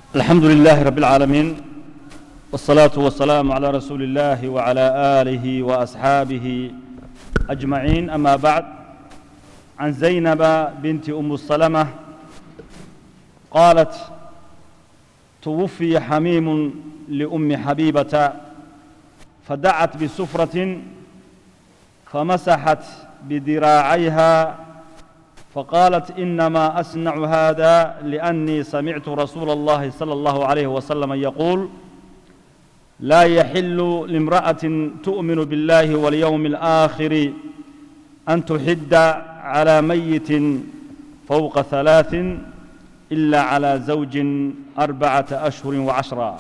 الحمد لله رب العالمين والصلاة والسلام على رسول الله وعلى آله وأصحابه أجمعين أما بعد عن زينب بنت أم السلمة قالت توفي حميم لأم حبيبة فدعت بسفرة فمسحت بذراعيها فقالت إنما أصنع هذا لأني سمعت رسول الله صلى الله عليه وسلم يقول لا يحل لامرأة تؤمن بالله واليوم الآخر أن تحد على ميت فوق ثلاث إلا على زوج أربعة أشهر وعشرة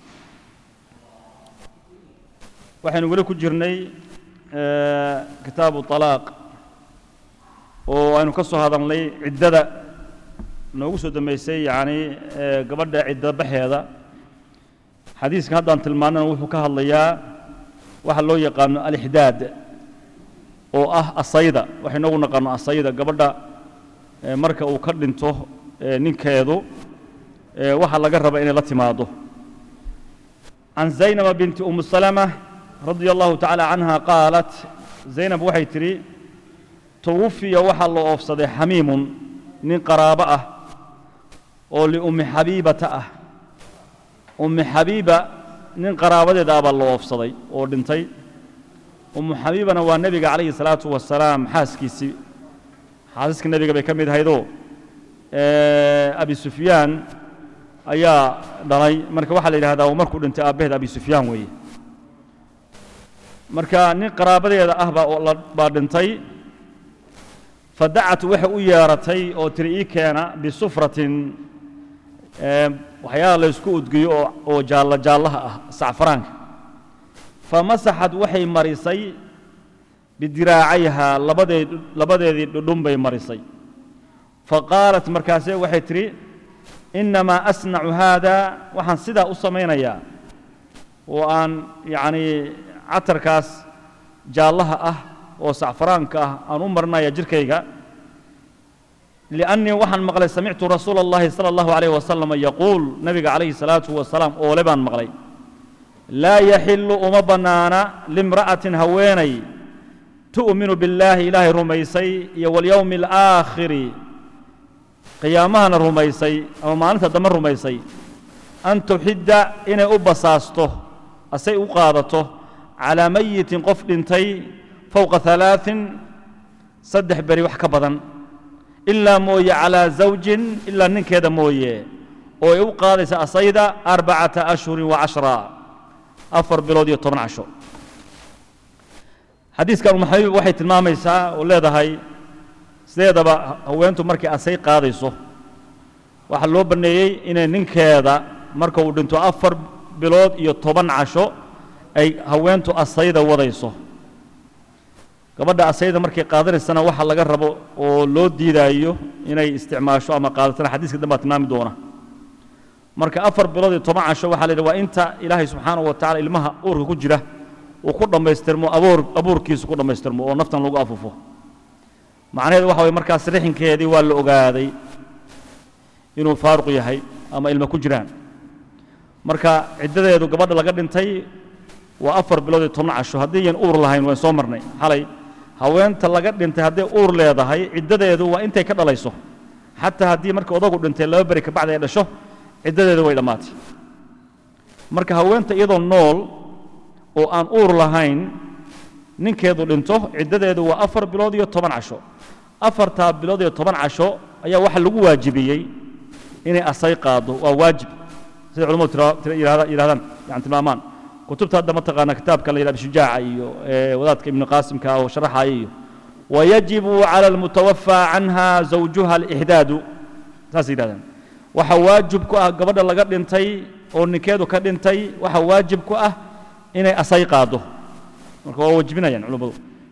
waxaynu weli ku jirnay kitaabu طalaaq oo aynu ka soo hadalnay ciddada noogu soo dambaysay yacni gabadha cidda baxeeda xadiiskan haddaan tilmaanana wuxuu ka hadlayaa waxa loo yaqaano alixdaad oo ah asayda waxay noogu naqaano asayda gabadha marka uu ka dhinto ninkeedu waxa laga raba inay la timaado can zaynaba binti umu salama radia allahu tacaala canha qaalat zaynab waxay tidhi twufiya waxaa loo oofsaday xamiimun nin qaraabo ah oo liummi xabiibata ah ummi xabiiba nin qaraabadeeda ah baa loo oofsaday oo dhintay ummu xabiibana waa nebiga calayhi salaatu wasalaam xaaskiisii xaasaska nebiga bay ka mid ahaydoo abi sufyaan ayaa dhalay marka waxaa la yidhahdaa markuu dhintay aabbaheed abi sufyaan weeye marka nin qaraabadeeda ah baa dhintay fadacat waxay u yeeratay oo tiri ii keena bisufratin waxyaala la ysku udgiyo oo jaallo jaallaha ah sacfaraanka famasaxad waxay marisay bidiraacayhaa labadeed labadeedii dhudhun bay marisay faqaalat markaasee waxay tidhi innamaa asnacu haada waxaan sidaa u samaynayaa oo aan yacnii catarkaas jaallaha ah oo sacfaraanka ah aan u marinaya jirkayga liannii waxaan maqlay samictu rasuula اllahi salى اllahu alayh wasalam yaquul nebiga calayhi salaatu wasalaam oole baan maqlay laa yaxilu uma bannaana limra'atin haweenay tu'minu billaahi ilaahay rumaysay iyo walyowmi alaakhiri qiyaamahana rumaysay ama maalinta dambe rumaysay an tuxidda inay u basaasto asay u qaadato calaa mayitin qof dhintay fowqa alaain saddex beri wax ka badan ilaa mooye calaa zawjin ilaa ninkeeda mooye oo ay u qaadaysa asayda arbacata ashhurin wa cashra afar bilood iyo toban casho xadiiskan umaxabiib waxay tilmaamaysaa oo leedahay sideedaba haweentu markay asay qaadayso waxaa loo banneeyey inay ninkeeda marka uu dhinto afar bilood iyo toban casho ay haweentu asayda wadayso gabadha asayda markay qaadanaysana waxa laga rabo oo loo diidaayo inay isticmaasho ama qaadatana xadiiska dambaa tilmaami doona marka afar bilood iyo toban casho waxaa la yidhi waa inta ilaahay subxaanahu wa tacala ilmaha uurka ku jira uu ku dhammaystirmo aboor abuurkiisu ku dhammaystirmo oo naftan lagu afufo macnaheedu waxa waye markaas rixinkeedii waa la ogaaday inuu faaruq yahay ama ilma ku jiraan marka ciddadeedu gabadha laga dhintay waa afar bilood iyo toban casho haddii yan uur lahayn waan soo marnay xalay haweenta laga dhintay hadday uur leedahay ciddadeedu waa intay ka dhalayso xataa haddii marka odagu dhintay laba beri kabacdi ay dhasho ciddadeedu way dhammaatay marka haweenta iyadoo nool oo aan uur lahayn ninkeedu dhinto ciddadeedu waa afar bilood iyo toban casho afartaa bilood iyo toban casho ayaa waxa lagu waajibiyey inay asay qaado waa waajib sida culamadu yidhahdaan yani tilmaamaan kutubta hadda mataqaana kitaabka la yidhahdo shujaaca iyo wadaadka ibnu qaasimka oo sharaxaya iyo wayajibu cala almutawafaa canha zawjuha alixdaadu saas yidhahdaan waxa waajib ku ah gabadha laga dhintay oo ninkeedu ka dhintay waxa waajib ku ah inay asay qaado marka waa wajibinayaan culummadu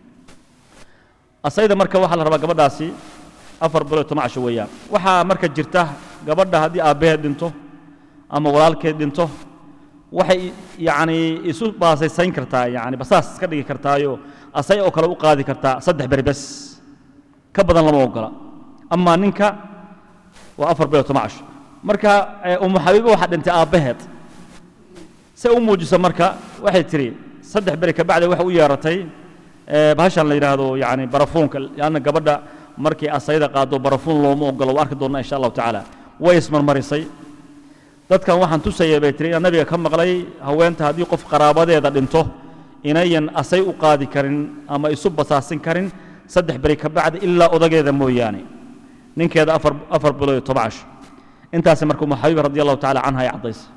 asayda marka waxaa la rabaa gabadhaasi afar bilood toban casho weeyaan waxaa marka jirta gabadha haddii aabbaheed dhinto ama walaalkeed dhinto waxay yacni isu baasaysayn kartaa yani basaas iska dhigi kartaayo asay oo kale u qaadi kartaa saddex beri bes ka badan lama ogola amaa ninka waa afar bilood toban casho marka umu xabiiba waxaa dhintay aabbaheed se u muujiso marka waxay tidhi saddex beri kabacdi waxay u yeeratay bahashan la yidhaahdo yani barafuunka leanna gabadha markii asayda qaado barafuun looma ogolo waa arki doonnaa insha allahu tacaala way ismarmarisay dadkan waxaan tusayay bay tihi inaan nabiga ka maqlay haweenta haddii qof qaraabadeeda dhinto inayan asay u qaadi karin ama isu basaasin karin saddex beri ka bacdi ilaa odageeda mooyaane ninkeeda afar afar bilood iyo toban casho intaasi marka umu xabiiba radi allahu tacala canha ay caddaysay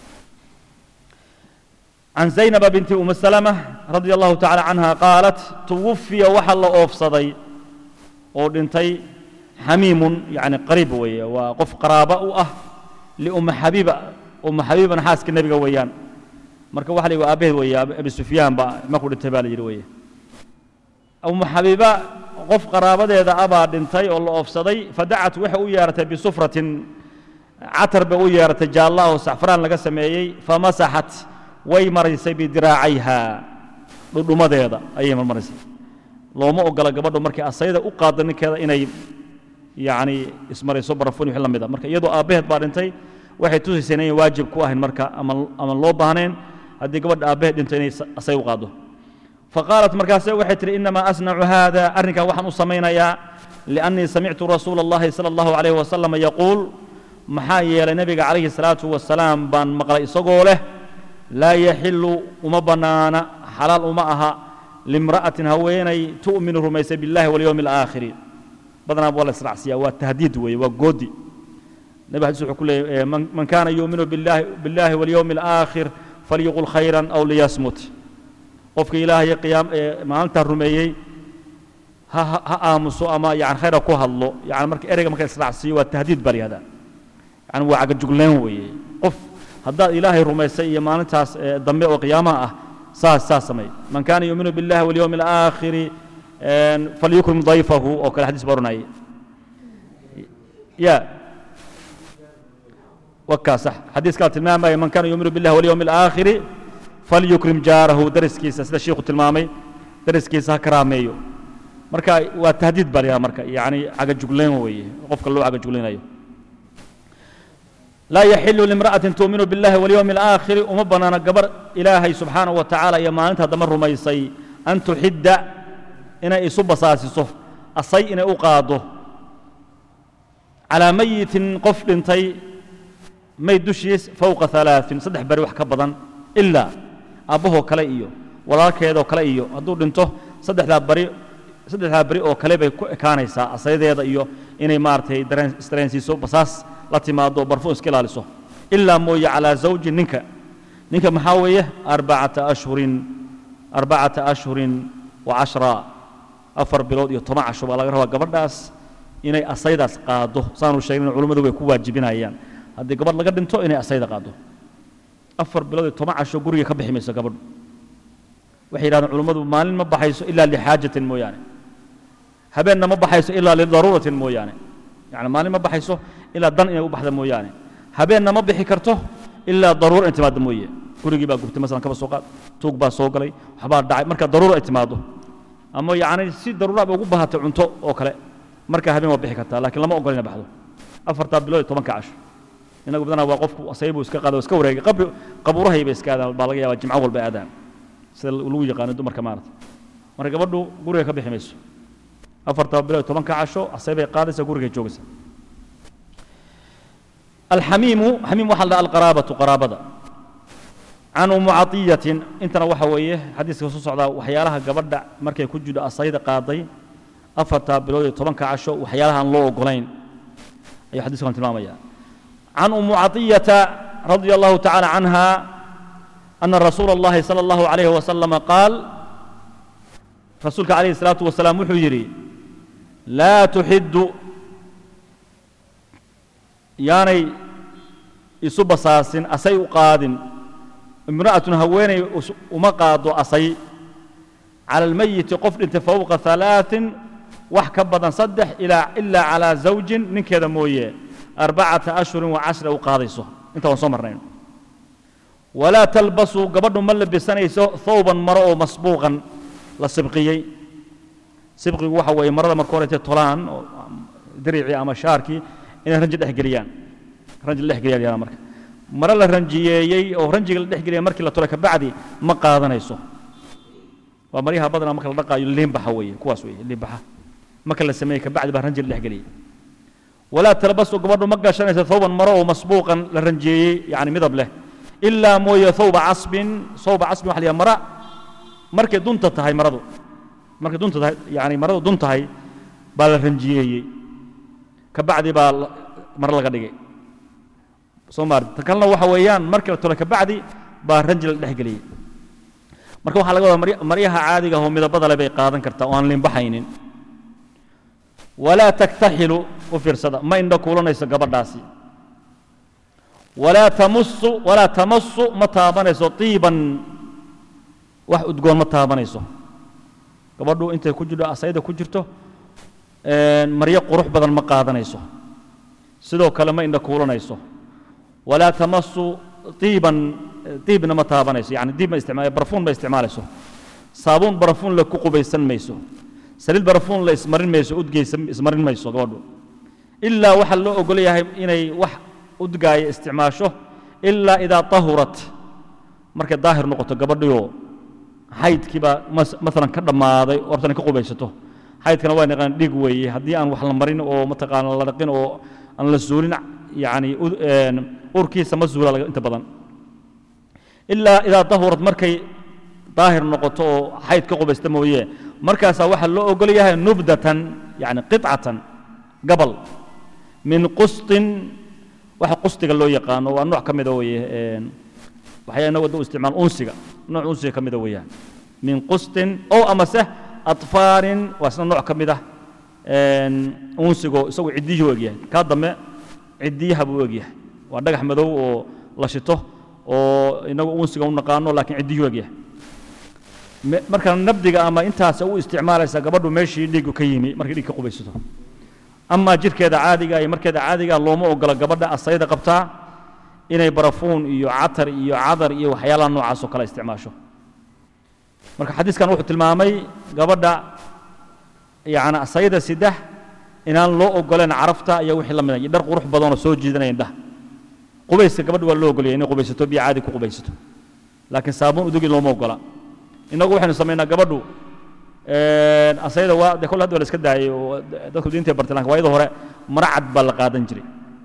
عن زينب بنت أم سلمة رضي الله تعالى عنها قالت توفي وحل أوفصدي ودنتي حميم يعني قريب ويا وقف قرابة وأه لأم حبيبة أم حبيبة حاسك النبي ويان marka waxa la aabaheed weeye abi sufyaan baa markuu dhintay baa la yidhi weeye umu xabiiba qof qaraabadeeda abaa dhintay oo la oofsaday fadacat waxay u yeeratay bisufratin catar bay u yeeratay jaalla oo sacfaraan laga sameeyey famasaxat way maraysay bidiraacayha dhudhumadeeda ayay marmaraysay looma ogola gabadhu markay asayda u qaaddo ninkeeda inay yacni ismarayso barafun wixii la mida marka iyadoo aabbaheed baa dhintay waxay tusaysay inayn waajib ku ahayn marka ama ama loo baahnayn haddii gabadha aabbaheed dhinto inay asay u qaaddo faqaalat markaase waxay tihi inamaa asnacu haada arrinkaa waxaan u samaynayaa liannii samictu rasuula allahi sala allahu calayhi wasalam yaquul maxaa yeelay nebiga calayhi salaatu wasalaam baan maqlay isagoo leh laa yaxilu uma bannaana xalaal uma aha limra'atin haweenay tu'minu rumaysay billahi walyowmi alaakhiri badanaa waa la israacsiyaa waa tahdiid weeye waa goodi nebi xadiis wuxuu ku leeyahy man kaana yuuminu billahi billahi walyowmi alaakhir falyuqul khayran aw liyasmut qofka ilaahay qiyaam maalintaa rumeeyey ha ha aamuso ama yani khayra ku hadlo yani marka ereyga marka israacsiiyo waa tahdiid baa layihahdaa yani waa cagajugleen weeye qof haddaad ilaahay rumaysay iyo maalintaas dambe oo qiyaamaha ah saas saas samay man kaana yuuminu billahi walyowmi alaakhiri falyukrim dayfahu oo kale xadiis baa oranayay ya wakaa sax xadiiskaa tilmaamaya man kaana yuuminu billahi walyowmi alaakhiri falyukrim jaarahu dariskiisa sida shiikhu tilmaamay dariskiisa ha karaameeyo marka waa tahdiid baa layaha marka yani cagajugleen weeye qofka loo cagajuglaynayo laa yaxilu limra'atin tuuminu billahi walyowmi alaakhiri uma bannaana gabar ilaahay subxaanahu wa tacaala iyo maalinta dama rumaysay an tuxidda inay isu basaasiso asay inay u qaaddo calaa mayitin qof dhintay mayd dushiis fowqa alaain saddex beri wax ka badan ilaa aabbahoo kale iyo walaalkeedoo kale iyo hadduu dhinto saddexdaa bari saddexdaa beri oo kale bay ku ekaanaysaa asaydeeda iyo inay maaragtay isdareensiiso basaas la timaado barfuun iska ilaaliso ilaa mooye calaa zawji ninka ninka maxaa weeye arbacata ashhurin arbacata ashhurin wa cashra afar bilood iyo toban casho baa laga rabaa gabadhaas inay asaydaas qaado saanu sheegnin culimmadu way ku waajibinayaan haddii gabadh laga dhinto inay asayda qaado afar bilood iyo toban casho guriga ka bixi mayso gabadhu waxay yidhahdeen culimmadu maalin ma baxayso ilaa lixaajatin mooyaane habeenna ma baxayso ilaa lidaruuratin mooyaane yani maalin ma baxayso ilaa dan inay u baxda mooyaane habeenna ma bixi karto ilaa daruura in timaadda mooye gurigii baa gubtay masalan kaba soo qaad tuug baa soo galay waxbaa dhacay marka daruura ay timaaddo ama yacni si daruuraaba ugu bahatay cunto oo kale marka habeen waa bixi kartaa laakiin lama ogol inay baxdo afartaa bilood iyo tobanka casho inagu badanaa waa qofku asaybuu iska qaada iska wareegay qabri qabuurahay bay iska aadaan baa laga yaabaa jimco walba aadaan sida lagu yaqaano dumarka maarata marka gabadhu guriga ka bixi mayso afartaa bilood iyo tobanka casho asaybay qaadaysa gurigay joogaysa alxamiimu xamiim waxaa la dhaha alqaraabatu qaraabada can umu catiyatin intana waxa weeye xadiiska soo socdaa waxyaalaha gabadha markay ku jidho asayda qaaday afartaa bilood iyo tobanka casho waxyaalaha aan loo ogolayn ayuu xadiiskan tilmaamaya can umu caطiyata radia allahu tacala canha ana rasuula اllahi salى اllahu عalayh wasalama qaal rasuulka calayhi الsalaatu wasalaam wuxuu yidhi laa tuxiddu yaanay isu basaasin asay u qaadin imra'atun haweenay uma qaado asay cala almayiti qof dhintay fowqa halaaثin wax ka badan saddex ilaa ilaa calaa zawjin ninkeeda mooye arbacata ashhurin wa cashra u qaadayso inta waan soo marnayn walaa talbasuu gabadhu ma labisanayso thawban maro oo masbuuqan la sibqiyey sibqigu waxa weeye marada marka horeytay tolaan oo diricii ama shaarkii inay ranji dhex geliyaan ranji la dhex geliya la yidhahdaa marka mare la ranjiyeeyey oo ranjiga la dhex geliyay markii la tolay kabacdi ma qaadanayso waa maryaha badanaa marka la dhaqaayo liinbaxa weeye kuwaas weeye liinbaxa marka la sameeyey kabacdi baa ranji la dhex geliyey walaa talbasu gabadhu ma gashanaysa thawban maro oo masbuuqan la ranjiyeeyey yani midab leh ilaa mooye thawba casbin thawba casbin waxa la yidhaha mara markay dunta tahay maradu markay dunta tahay yani maradu dun tahay baa la ranjiyeeyey kabacdi baa maro laga dhigay soo maarti ta kalena waxa weeyaan markii la tolay kabacdi baa ranji la dhex geliyey marka waxaa laga wadaa maryaha caadiga oo midabada le bay qaadan kartaa oo aan liinbaxaynin walaa taktaxilu u fiirsada ma indho kuulanayso gabadhaasi walaa tamusu walaa tamasu ma taabanayso tiiban wax udgoon ma taabanayso gabadhu intay ku jirto asayda ku jirto maryo qurux badan ma qaadanayso sidoo kale ma indho kuulanayso walaa tamasu tiiban diibna ma taabanayso yani diib ma isticmaal barfuun ma isticmaalayso saabuun barfuun la ku qubaysan mayso saliid barfuun la ismarin mayso udgeysa ismarin mayso gabadhu ilaa waxaa loo ogol yahay inay wax udgaaya isticmaasho ilaa idaa tahurat markay daahir noqoto gabadhioo xaydkiibaa maalan ka dhammaaday oo rabtan ka qubaysato xaydkana waa naqaan dhig weeye haddii aan wax la marin oo mataqaana la dhaqin oo aan la suulin yani urkiisa ma zuula inta badan ilaa idaa dahurad markay daahir noqoto oo xayd ka qubaysta mooye markaasaa waxaa loo ogol yahay nubdatan yani qicatan gabal min qustin waxa qustiga loo yaqaano waa nooc ka mida weye waxyaa inagu u isticmaal unsiga nooc unsiga ka mida weeyaan min qustin oo amase atfaarin waa isna nooc ka mid ah unsigo isagu ciddiyuhu egyahay kaa dambe ciddiyaha buu egyahay waa dhagax madow oo la shito oo inagu unsiga u naqaano laakiin ciddiyuhu egyahay marka nabdiga ama intaas u isticmaalaysa gabadhu meeshii dhiigu ka yimi markay dhiig ka qubaysato amaa jirkeeda caadiga iyo markeeda caadiga looma ogola gabadha asayda qabtaa inay barafuun iyo catar iyo cadar iyo waxyaalaha noocaas oo kale isticmaasho marka xadiiskan wuxuu tilmaamay gabadha yani asayda sidex inaan loo ogoleen carafta iyo wixii la mida iyo dhar qurux badanoo soo jiidanaya indhaha qubayska gabadha waa loo ogolaya inay qubaysato biyo caadi ku qubaysato laakiin saabuun udugi looma ogola innagu waxaynu samaynaa gabadhu asayda waa de kolle hadda waa la iska daayay oo dadku diintay bartay lakin waayada hore mara cad baa la qaadan jiray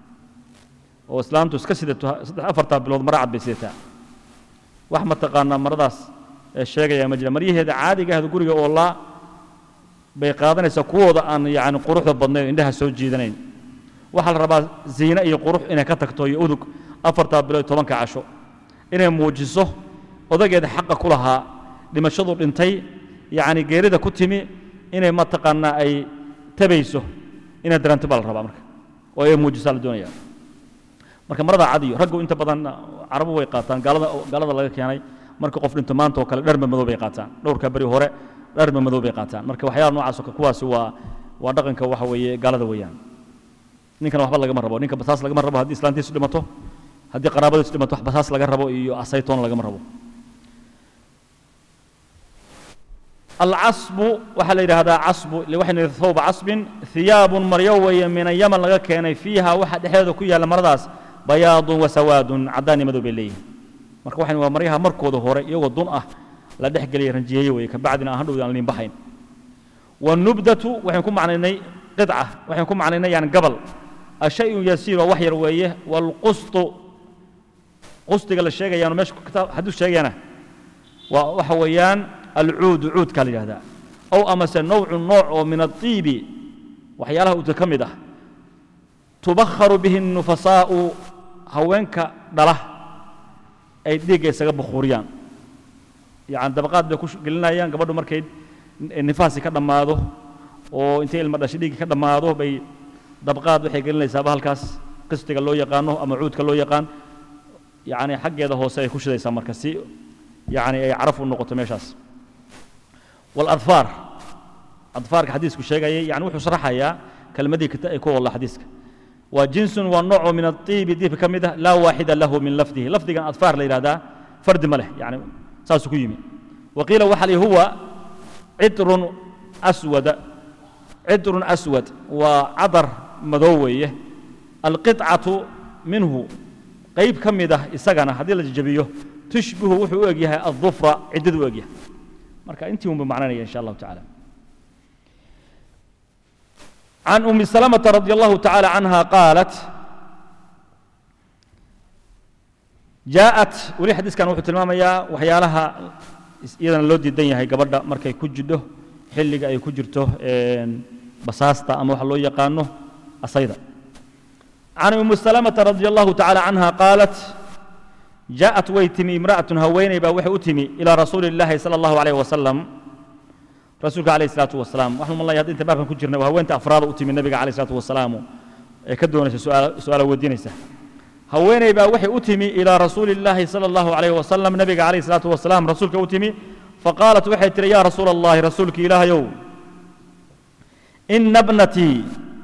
oo islaamtu iska sidato saddex afartaa bilood mara cad bay sidataa wax mataqaanaa maradaas sheegaya ma jira maryaheeda caadiga ahda guriga oo laa bay qaadanaysaa kuwooda aan yani quruxda badnayn indhaha soo jiidanayn waxaa la rabaa ziine iyo qurux inay ka tagto iyo udug afartaa bilood tobanka casho inay muujiso odageeda xaqa ku lahaa dhimashadu dhintay yani geerida ku timi inay mataqaanaa ay tabayso inay daranto baa la rabaa marka oo ay muujisaa la doonaya marka marada cadiyo raggu inta badan carabu way qaataan gaalada gaalada laga keenay marka qof dhinto maanta oo kale dharma madow bay qaataan dhowrka beri hore dharma madow bay qaataan marka waxyaala noocaas oo kuwaasi waa waa dhaqanka waxa weeye gaalada weeyaan ninkana waxba lagama rabo ninka basaas lagama rabo haddii islaantiisu dhimato haddii qaraabadiisu dhimato wax basaas laga rabo iyo asaytoon lagama rabo alcasbu waxaa la yidhaahdaa casbu waxaynu yidhi thawba casbin thiyaabun maryo weeye min ayaman laga keenay fiiha waxa dhexdeeda ku yaalla maradaas bayaadun wa sawaadun caddaan iyo madow bay leeyihin marka waxaynu waa maryaha markooda hore iyagoo dun ah la dhex geliyay ranjiyeeye weeye kabacdina aan hadhowda aan liinbaxayn wanubdatu waxaynu ku macnaynay qidca waxaynu ku macnaynay yani gabal ashayun yasiir waa wax yar weeye walqustu qustiga la sheegayaano meesha kitaab xadiis sheegayana waa waxa weeyaan alcuudu cuudkaa la yidhahdaa ow amase nowcu nooc oo min adiibi waxyaalaha uudka ka mid ah tubakharu bihi nufasaa'u haweenka dhala ay dhiigga isaga bukhuuriyaan yani dabaqaad bay ku gelinayaan gabadhu markay nifaasi ka dhammaado oo intay ilma dhashay dhiiggi ka dhammaado bay dabaqaad waxay gelinaysaaba halkaas qistiga loo yaqaano ama cuudka loo yaqaan yani xaggeeda hoose ay ku shidaysaa marka si yani ay caraf u noqoto meeshaas واladfaar adfaarka xadiisku sheegayay yani wuxuu sharaxayaa kelmadii ay ku walla xadiiska waa jinsun waa nooco min adiibi diibka ka mid ah laa waaxida lahu min lafdihi lafdigan adfaar la yidhahdaa fardi ma leh yani saasuu ku yimi waqiila waxa li huwa cidrun aswada cidrun aswad waa cadar madow weeye alqicatu minhu qayb ka mid ah isagana haddii la jajabiyo tushbihu wuxuu u eg yahay aلظufra ciddadu u eg yahay marka intii unba macnanaya insha allahu tacaala عن أم سلمة رضي الله تعالى عنها قالت جاءت ولي حديث كان وحو تلماميا وحيالها iyadana loo diidan yahay gabadha markay ku jidho xilliga ay ku jirto basaasta ama waxa loo yaqaano asayda can umu salamata radi allahu tacaala canha qaalat jaaءat way timi imra'atun haweeney baa waxay u timi ilaa rasuuli اllahi sala allahu alayh wasalam rasuulka alayh الsalaatu wasalaam waxaan malaya hadda inta baabkan ku jirnay waa haweenta afraada u timi nabiga alayh الsalaatu wasalaamu ee ka doonaysa su-aala weydiinaysa haweeney baa waxay u timi ilaa rasuuli اllaahi salى اllahu alayh wasalam nabiga alayh الsalaatu wasalaam rasuulka u timi faqaalat waxay tihi yaa rasuula اllahi rasuulki ilaahayow ina bnatii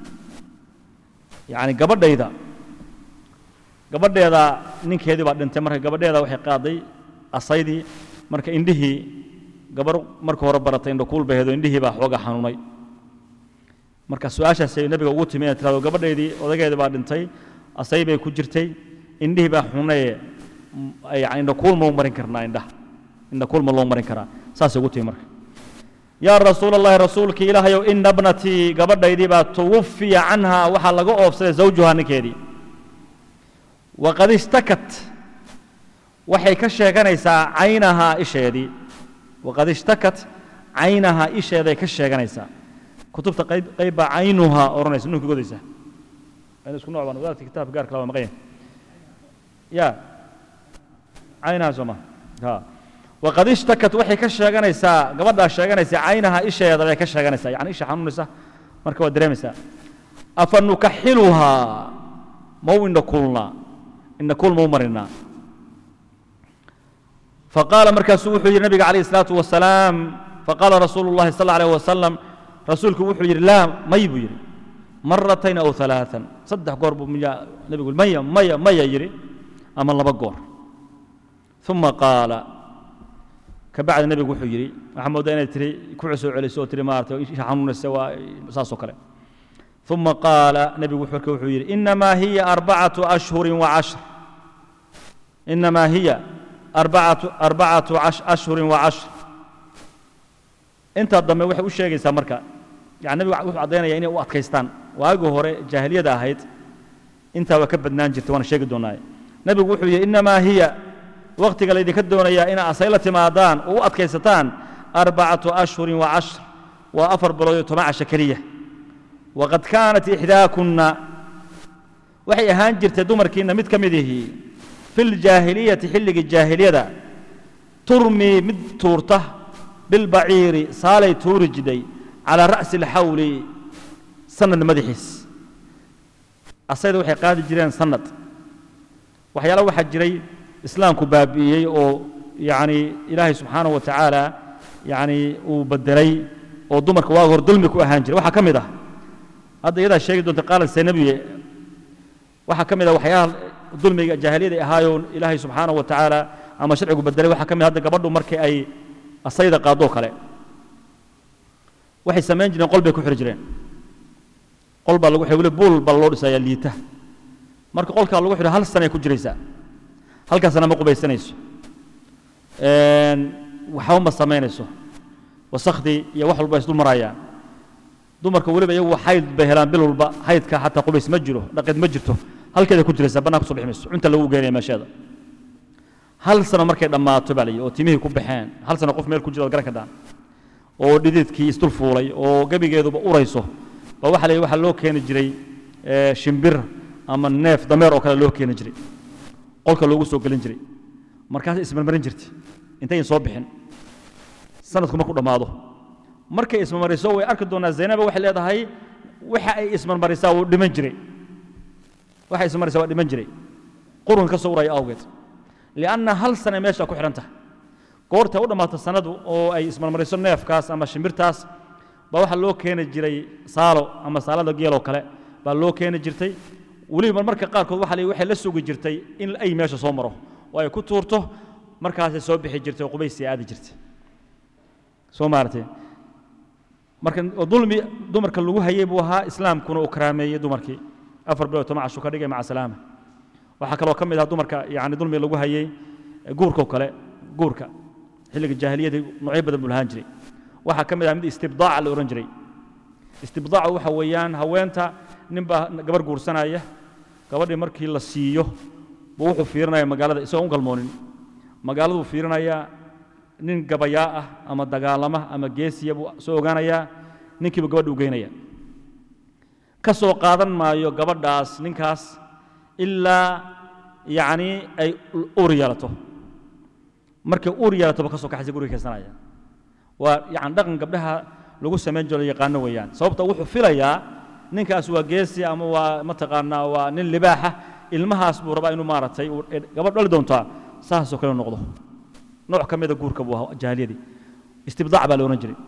yani gabadhayda gabadheeda ninkeedii baa dhintay marka gabadheeda waxay qaaday asaydii marka indhihii gabar marka hore baratay indhakuul bay hedo indhihii baa xooga xanuunay marka su-aashaasay nabiga ugu timi inay tirahdo gabadheedii odageedii baa dhintay asay bay ku jirtay indhihii baa xunaye yani indhakuul mau marin karnaa indhaha indhakuul ma loo marin karaa saasay ugu timi marka yaa rasuul allahi rasuulkii ilaahayow ina bnatii gabadhaydii baa tuwafiya canha waxaa laga oofsaday zawjuhaa ninkeedii waqad ishtakat waxay ka sheeganaysaa caynahaa isheedii waqad ishtakat caynahaa isheeday ka sheeganaysaa kutubta qayb qayb baa caynuhaa odhanaysa nunka godaysa ayna isku nooc baan wadaadka kitaabka gaarka la waa maqan yahay ya caynaha soo ma ha waqad ishtakat waxay ka sheeganaysaa gabadhaa sheeganaysa caynaha isheeda bay ka sheeganaysaa yani isha xanuunaysa marka waad dareemaysaa afa nukaxiluhaa mau indhakuulnaa indhakuul mau marinaa faqaala markaasuu wuxuu yidhi nabiga calayh الsalaatu wasalaam faqaala rasuulu اllahi sal alayh wasalam rasuulku wuxuu yidhi laa may buu yidhi maratayn aw ثalaثan saddex goor buu miyaa nebigu maya maya maya yidhi ama laba goor uma qaala kabacdi nebigu wuxuu yidhi waxaa moodaa inay tiri ku soo celiso oo tiri maarata isha xanuunaysa waa saasoo kale uma qaala nebigu marka wuxuu yidhi inamaa hiya arbacatu ashhuri wacashr inamaa hiya arbacatu arbacatu ashhuri wacashr intaa dambe waxay u sheegaysaa marka yani nebigu wuxuu caddaynaya inay u adkaystaan waagii hore jaahiliyada ahayd intaa waa ka badnaan jirtay waana sheegi doonaaye nebigu wuxuu yidhi inamaa hiya waktiga laydinka doonayaa inaa asay la timaadaan oo u adkaysataan arbacatu ashhurin wacashr waa afar bilood iyo toban casho keliya waqad kaanat ixdaakunna waxay ahaan jirtay dumarkiinna mid ka mid ihii fi ljaahiliyati xilligii jaahiliyada turmii mid tuurta bilbaciiri saalay tuuri jidhay calaa ra'si alxawli sanad madaxiis asayda waxay qaadi jireen sanad waxyaala waxaa jiray islaamku baabi'iyey oo yani ilaahay subxaanaه wa tacaala yani uu bedelay oo dumarka waaga hor dulmi ku ahaan jiray waxaa ka mid ah hadda iyadaa sheegi doonta qaala saynabiye waxaa ka mid ah waxyaalaha dulmiga jaahiliyada ahaayoo ilaahay subxaanaه wa tacaala ama sharcigu bedelay waxaa ka mid hadda gabadhu markii ay asayda qaadoo kale waxay samayn jireen qol bay ku xiri jireen qol baa lagu xiri weli buul baa loo dhisayaa liita marka qolkaa lagu xidho hal sanay ku jiraysaa halkaasna ma qubaysanayso waxba ma samaynayso wasakhdii iyo wax walba isdul marayaan dumarka weliba iyagu xayd bay helaan bil walba xaydka xataa qubays ma jiro dhaqeed ma jirto halkeeda ku jiraysaa bannaan kusoo bixi mayso cunta lagu geenaya meesheeda hal sano markay dhammaato baa layihi oo timihii ku baxeen hal sano qof meel ku jira waad garan kadhaan oo dhididkii isdul fuulay oo gebigeeduba urayso baa waxa la yidhi waxaa loo keeni jiray shimbir ama neef dameer oo kale loo keeni jiray qolka loogu soo gelin jiray markaasay ismarmarin jirtay intayn soo bixin sanadku markuu dhammaado markay ismarmariso way arki doonaa zaynaba waxay leedahay waxa ay ismarmarisaa wuu dhiman jiray waxa ismarmarisaa waa dhiman jiray qurunka ka soo uraya awgeed lianna hal sane meesha ku xidhan tahay goorta u dhammaato sanadu oo ay ismarmariso neefkaas ama shimbirtaas baa waxaa loo keeni jiray saalo ama saalada geeloo kale baa loo keeni jirtay weliba marmarka qaarkood waxa waxay la sugi jirtay in ay meesha soo maro oo ay ku tuurto markaasay soo bixi jirtay oo qubaysii aadi jirtay soo maaratay marka oo dulmi dumarka lagu hayay buu ahaa islaamkuna uu karaameeyey dumarkii afar bilood toban cashu ka dhigay maca salaama waxaa kaloo ka mid ah dumarka yani dulmi lagu hayey guurkao kale guurka xilliga jaahiliyada noocyo badan buu lahaan jiray waxaa ka mid ah mid istibdaaca la odhan jiray istibdaacu waxa weeyaan haweenta nin baa gabar guursanaya gabadhii markii la siiyo buu wuxuu fiirinaya magaalada isagoon u galmoonin magaaladuu fiirinayaa nin gabayaa ah ama dagaalama ama geesiya buu soo ogaanayaa ninkiibu gabadha u geynaya ka soo qaadan maayo gabadhaas ninkaas ilaa yacni ay uur yeelato markay uur yeelatoba ka soo kaxaysa guriga kaysanaya waa yani dhaqan gabdhaha lagu samayn jiro yaqaano weeyaan sababta wuxuu filayaa ninkaas waa geesi ama waa mataqaanaa waa nin libaaxa ilmahaas buu rabaa inuu maaragtay gabadh dhali doontaa saasoo kale noqdo nooc ka mida guurka buu ahaa jaahiliyadii istibdaac baa la odhan jiray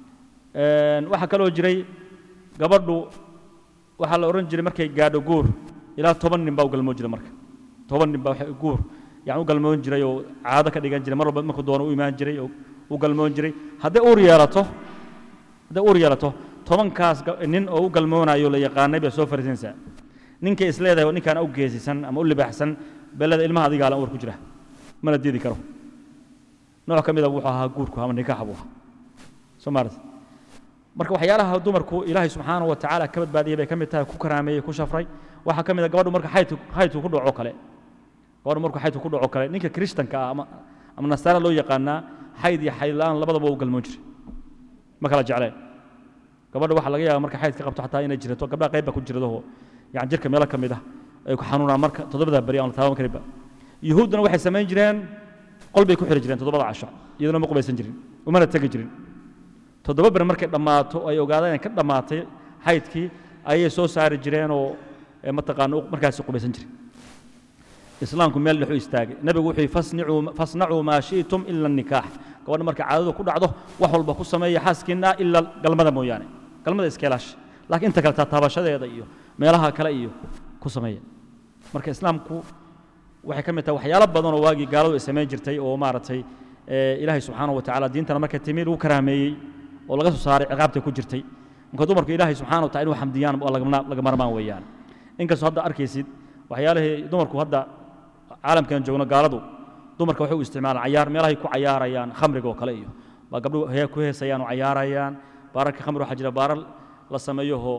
waxaa kaloo jiray gabadhu waxaa la odhan jiray markay gaadho guur ilaa toban nin baa u galmoon jiray marka toban nin baa guur yani u galmoon jiray oo caado ka dhigan jiray mar walba markuu doono u imaan jiray oo u galmoon jiray hadday uur yeelato hadday uur yeelato tobankaas nin oo u galmoonayo la yaqaanay bay soo fariisanaysaa ninkay is leedahay ninkaan u geesisan ama u libaaxsan beleda ilmaha adigaa lan uur ku jira mana diidi karo nooc ka mida wuxuu ahaa guurku ama nikaaxa buu ahaa soo maarata marka waxyaalaha dumarku ilaahay subxaanahu wa tacaala ka badbaadiyay bay ka mid tahay ku karaameeyey ku shafray waxaa ka mid a gabadhu marka xaydku xaydku ku dhaco kale gabadhu markuu xaydku ku dhaco kale ninka kirishtanka ah ama ama nasaara loo yaqaanaa xayd iyo xayd la'aan labadaba u galmoon jiray ma kala jecleen gabadha waxaa laga yaaba marka xayd ka qabto xataa inay jirato gabdhaha qayb baa ku jiradaho yani jirka meelo ka mid ah ay ku xanuunaan marka toddobada beri aan la taaban karinba yuhuudduna waxay samayn jireen qol bay ku xiri jireen toddobada casho iyaduna ma qubaysan jirin umana tegi jirin toddoba ber markay dhammaato ay ogaadaan inay ka dhammaatay xaydkii ayay soo saari jireen oo mataqaana markaasi qubaysan jirin islaamku meel dhexu istaagay nebigu wuxuu yidhi fasnacuu maa shi'tum ila nikaax gabadha marka caadadu ku dhacdo wax walba ku sameeya xaaskiinna ila galmada mooyaane galmada iskeelaash laakiin inta kale taataabashadeeda iyo meelaha kale iyo ku sameeya marka islaamku waxay ka mid tahay waxyaalo badan oo waagii gaaladu ay samayn jirtay oo maaragtay ilaahay subxaanahu wa tacaala diintana markay timi lagu karaameeyey oo laga soo saaray ciqaabtay ku jirtay marka dumarku ilaahay subxaana wa taala inuu xamdiyaan oo laga marmaan weeyaan inkastoo hadda arkaysid waxyaalihii dumarku hadda caalamkan joogno gaaladu dumarka waxay u isticmaalaan cayaar meelahay ku cayaarayaan khamriga oo kale iyo baa gabdhu ku heesayaan oo cayaarayaan baararka khamri waxaa jira baarar la sameeyoho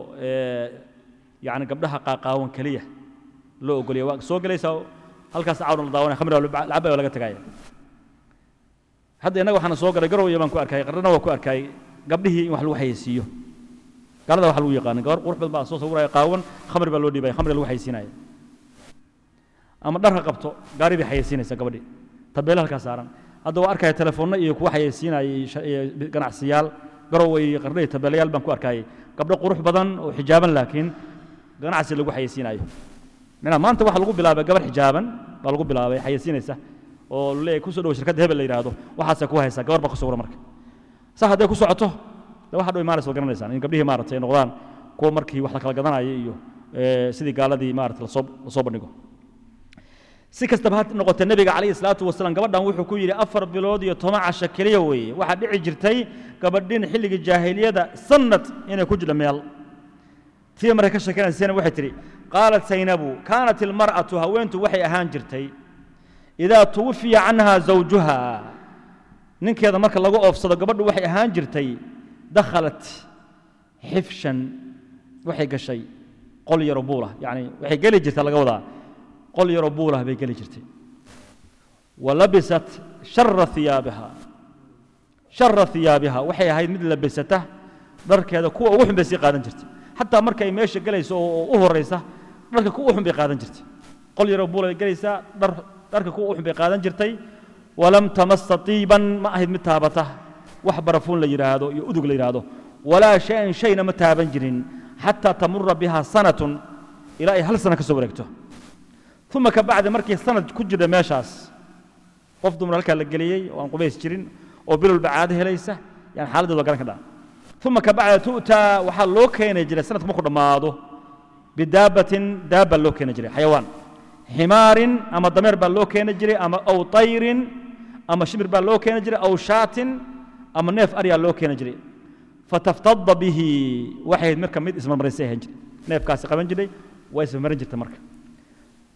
yani gabdhaha qaaqaawan keliya loo ogolaya waa soo gelaysaa halkaas cawdan la daawanaya khamri lacabay oo laga tagaya hadda innaga waxaana soo galay garow iyo baan ku arkayay qarrana waa ku arkayay gabdhihii in wax lagu xayeysiiyo gaalada waxa lagu yaqaana gabar qurux badan baa soo sawiraya qaawan khamri baa loo dhiibaya khamri lagu xayeysiinaya ama dharka qabto gaari bay xayeysiinaysa gabadhii tabeele halkaa saaran hadda waa arkaya telefoonno iyo kuwa xayeysiinaya iyo ganacsiyaal garow iyo qarna iyo tabeelayaal baan ku arkayay gabdho qurux badan oo xijaaban laakiin ganacsi lagu xayeysiinayo minaa maanta waxa lagu bilaabay gabar xijaaban baa lagu bilaabay xayeysiinaysa oo leeyahay ku soo dhow shirkadda hebel la yidhaahdo waxaasay ku haysaa gabar baa ku sawira marka saa hadday ku socoto de waxa dhow imaanaysa waa garanaysaan in gabdhihii maaragtay ay noqdaan kuwa markii wax la kala gadanaya iyo sidii gaaladii maaragtay lasoo lasoo bandhigo si kastaba ha noqotee nebiga calayhi salaatu wasalaam gabadhan wuxuu ku yidhi afar bilood iyo toban casho keliya weeye waxaa dhici jirtay gabadhin xilligii jaahiliyada sanad inay ku jidho meel tii markay ka sheekanaysayna waxay tidhi qaalat saynabu kaanat ilmar'atu haweentu waxay ahaan jirtay idaa tuwafiya canha zawjuha ninkeeda marka lagu oofsado gabadhu waxay ahaan jirtay dakhalat xifshan waxay gashay qol yaro buulah yacni waxay geli jirtaa laga wadaa qol yaroo buulah bay geli jirtay walabisat shara iyaabiha shara iyaabiha waxay ahayd mid labisata dharkeeda kuwa ugu xun bay sii qaadan jirtay xataa markay meesha gelayso oo u horaysa dharka kuwa xun bay qaadan jirtay qol yaroo buulah bay gelaysaa dhar dharka kuwa uxun bay qaadan jirtay walam tamasa tiiban ma ahayd mid taabata wax barafuun la yidhaahdo iyo udug la yidhaahdo walaa shay-an shayna ma taaban jirin xataa tamura biha sanatun ilaa ay hal sana ka soo wareegto uma ka bacdi markii sanad ku jirta meeshaas qof dumar halkaa la geliyey oo aan qubays jirin oo bilowlba caado helaysa yani xaaladdeed waa garan ka dhaca uma ka bacdi tu'taa waxaa loo keeni jiray sanadku markuu dhammaado bidaabatin daab baa loo keeni jiray xayawaan ximaarin ama dameer baa loo keeni jiray ama aw tayrin ama shimir baa loo keeni jiray aw shaatin ama neef aryaa loo keeni jiray fataftada bihi waxay marka mid ismarmarisay ahaan jiray neefkaasi qaban jiray waa ismarmarin jirta marka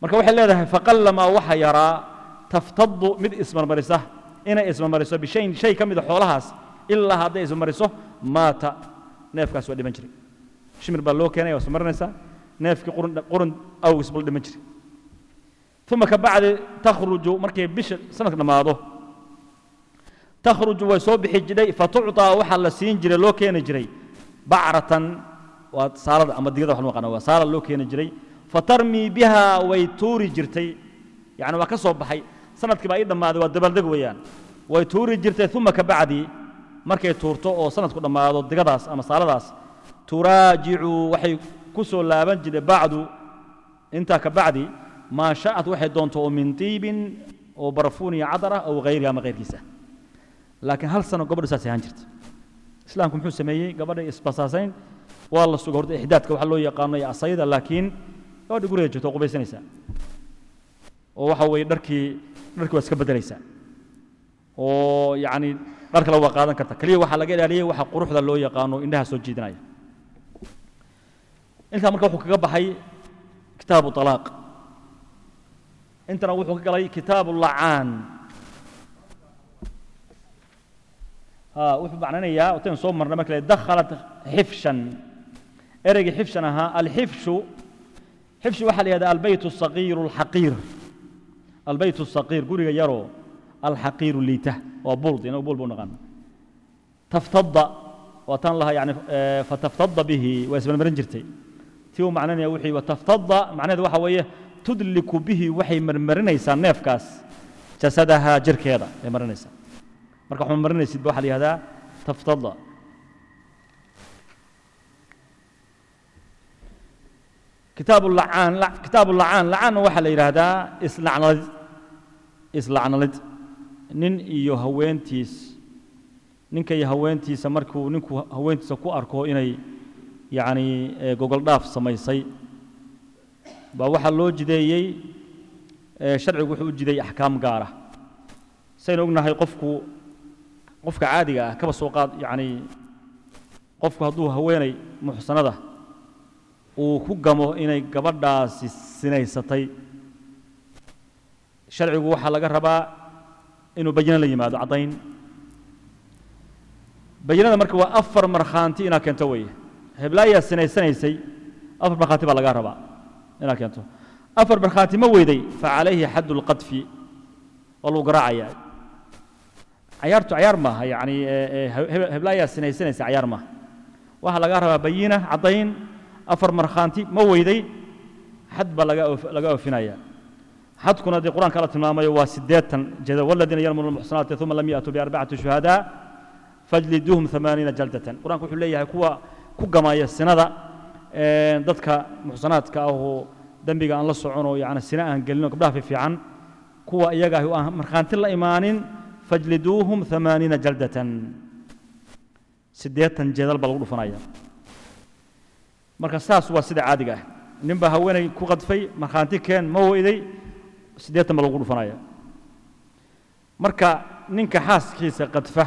marka waxay leedahay faqallamaa waxa yaraa taftadu mid ismarmarisa inay ismarmariso bishayin shay ka mida xoolahaas ilaa hadday ismarmariso maata neefkaas waa dhiman jiray shimir baa loo keenaya waa ismarmarinaysaa neefkii qurun qurun awgis buu la dhiman jiray uma ka bacdi takhruju markay bisha sanadka dhammaado takhruju way soo bixi jidhay fatucطaa waxaa la siin jiray loo keeni jiray bacratan waa saalada ama digada wax loo yaqaano waa saala loo keeni jiray fatarmii biha way tuuri jirtay yani waa ka soo baxay sanadkii baa ii dhammaaday waa dabaaldeg weeyaan way tuuri jirtay uma ka bacdi markay tuurto oo sanadku dhammaado digadaas ama saaladaas turaajicu waxay ku soo laaban jirtay bacdu intaa ka bacdi maa sha'at waxay doonto oo min tiibin oo barfuun iyo cadar ah aw hayrihi ama hayrkiisa laakiin hal sano gabadhu saas ahaan jirta islaamku muxuu sameeyey gabadhay isbasaasayn waa la suga horta ixdaadka waxa loo yaqaano iyo asayda laakiin gabadha guriga jirto oo qubaysanaysaa oo waxa weeye dharkii dharkii waa iska beddelaysaa oo yacni dhar kale waa qaadan karta keliya waxaa laga ilaaliyey waxa quruxda loo yaqaano indhaha soo jiidanaya intaa marka wuxuu kaga baxay kitaabu طalaaq intana wuxuu ka galay kitaabu lacaan ها wuxuu macnaynayaa watan soo marnay marka dakhalat xifshan ereygii xifshan ahaa alxifshu xifshu waxaa la yihahdaa albayt الصaqiir الxaqiir albayt الصaqiir guriga yaroo alxaqiiru liita waa buld inagu buld buu naqaana taftada waa tan laha yani fataftada bihi waa ismarmarin jirtay tii uu macnaynaya wixii wataftada macnaheedu waxa weeye tudliku bihi waxay marmarinaysaa neefkaas jasadaha jirkeeda ay marinaysaa marka waxma marinaysid ba waxa la yihahdaa taftada kitaabu lacaan kitaabu lacaan lacaanna waxaa la yidhaahdaa islacnalid islacnalid nin iyo haweentiis ninka iyo haweentiisa markuu ninku haweentiisa ku arko inay yacni gogol dhaaf samaysay baa waxaa loo jideeyey sharcigu wuxuu u jideeyey axkaam gaara saynu ognahay qofku qofka caadiga ah kaba soo qaad yacni qofku hadduu haweenay muxsanada uu ku gamo inay gabadhaasi sinaysatay sharcigu waxaa laga rabaa inuu bayino la yimaado caddayn bayinada marka waa afar markhaanti inaad keento weeye heblaayaa sinaysanaysay afar markhaanti baa lagaa rabaa inaad keento afar markhaanti ma weyday fa calayhi xaddu lqadfi waa lagu garaacayaa cayaartu cayaar maaha yacni heblaayaa sinaysanaysa cayaar maaha waxaa lagaa rabaa bayina caddayn afar markhaanti ma weyday xad baa laga laga oofinaya xadkuna dee qur-aanka alla tilmaamayo waa siddeetan jada waladiina yarmuna almuxsanaati uma lam ya'tuu biarbacati shuhadaa fajliduuhum amaaniina jaldatan qur-aanku wuxuu leeyahay kuwa ku gamaya sinada dadka muxsanaadka ah oo dembiga aan la soconoo yani sina aan gelino gabdhaha fiifiican kuwa iyaga ahi aan markhaanti la imaanin fajliduuhum amaaniina jaldatan siddeetan jeedal baa lagu dhufanaya marka saas waa sida caadiga ah nin baa haweenay ku qadfay markhaanti keen ma weyday siddeetan baa lagu dhufanaya marka ninka xaaskiisa qadfa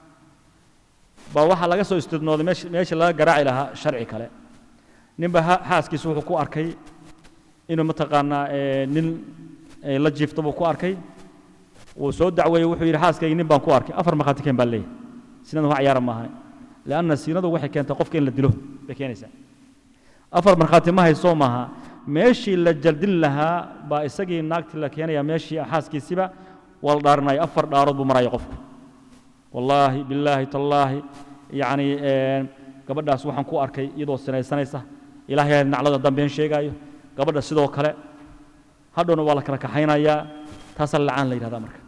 baa waxaa laga soo istidnooday meesha laga garaaci lahaa sharci kale ninba xaaskiisa wuxuu ku arkay inuu mataqaanaa nin la jiifto buu ku arkay wuu soo dacweeyey wuxuu yidhi xaaskaygi nin baan ku arkay afar markhaati keen baa leeyahay sinadu wax ciyaara maaha lianna siinadu waxay keentaa qofka in la dilo bay keenaysaa afar markhaati ma haysoo maaha meeshii la jaldin lahaa baa isagii naagtii la keenaya meeshii xaaskiisiba waa la dhaarinaya afar dhaarood buu maraya qofku wallaahi billaahi tallaahi yacni gabadhaas waxaan ku arkay iyadoo sinaysanaysa ilaahay naclada dambeen sheegaayo gabadha sidoo kale hadhowna waa la kala kaxaynayaa taasaa lacaan la yidhahdaa marka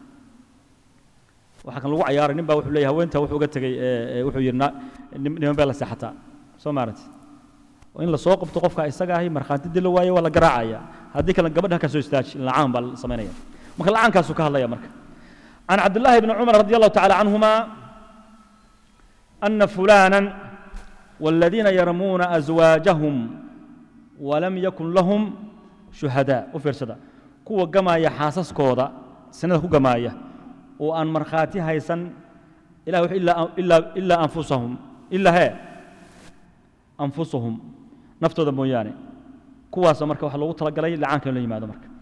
waxaa kan lagu cayaaray nin baa wuxuu leeyahay haweenta wuxuu uga tegey wuxuu yidhi niman baa la seexataa soo maaragti in la soo qabto qofka isaga ahi markhaanti dilo waayo waa la garaacaya haddii kale gabadha ka soo istaaji lacaan baa la samaynaya marka lacaankaasuu ka hadlaya marka عن عبد الله بن عمر رضي الله تعالى عنهما أن فلانا والذين يرمون أزواجهم ولم يكن لهم شهداء وفرسدا كوا جماية حاسس كودا سنة كوا جماية وأن مرخاتي هيسن إلا إلا إلا إلا أنفسهم إلا هي أنفسهم نفتو دمو يعني كوا سمرك وحلو تلقى لي لعانك اللي ما دمرك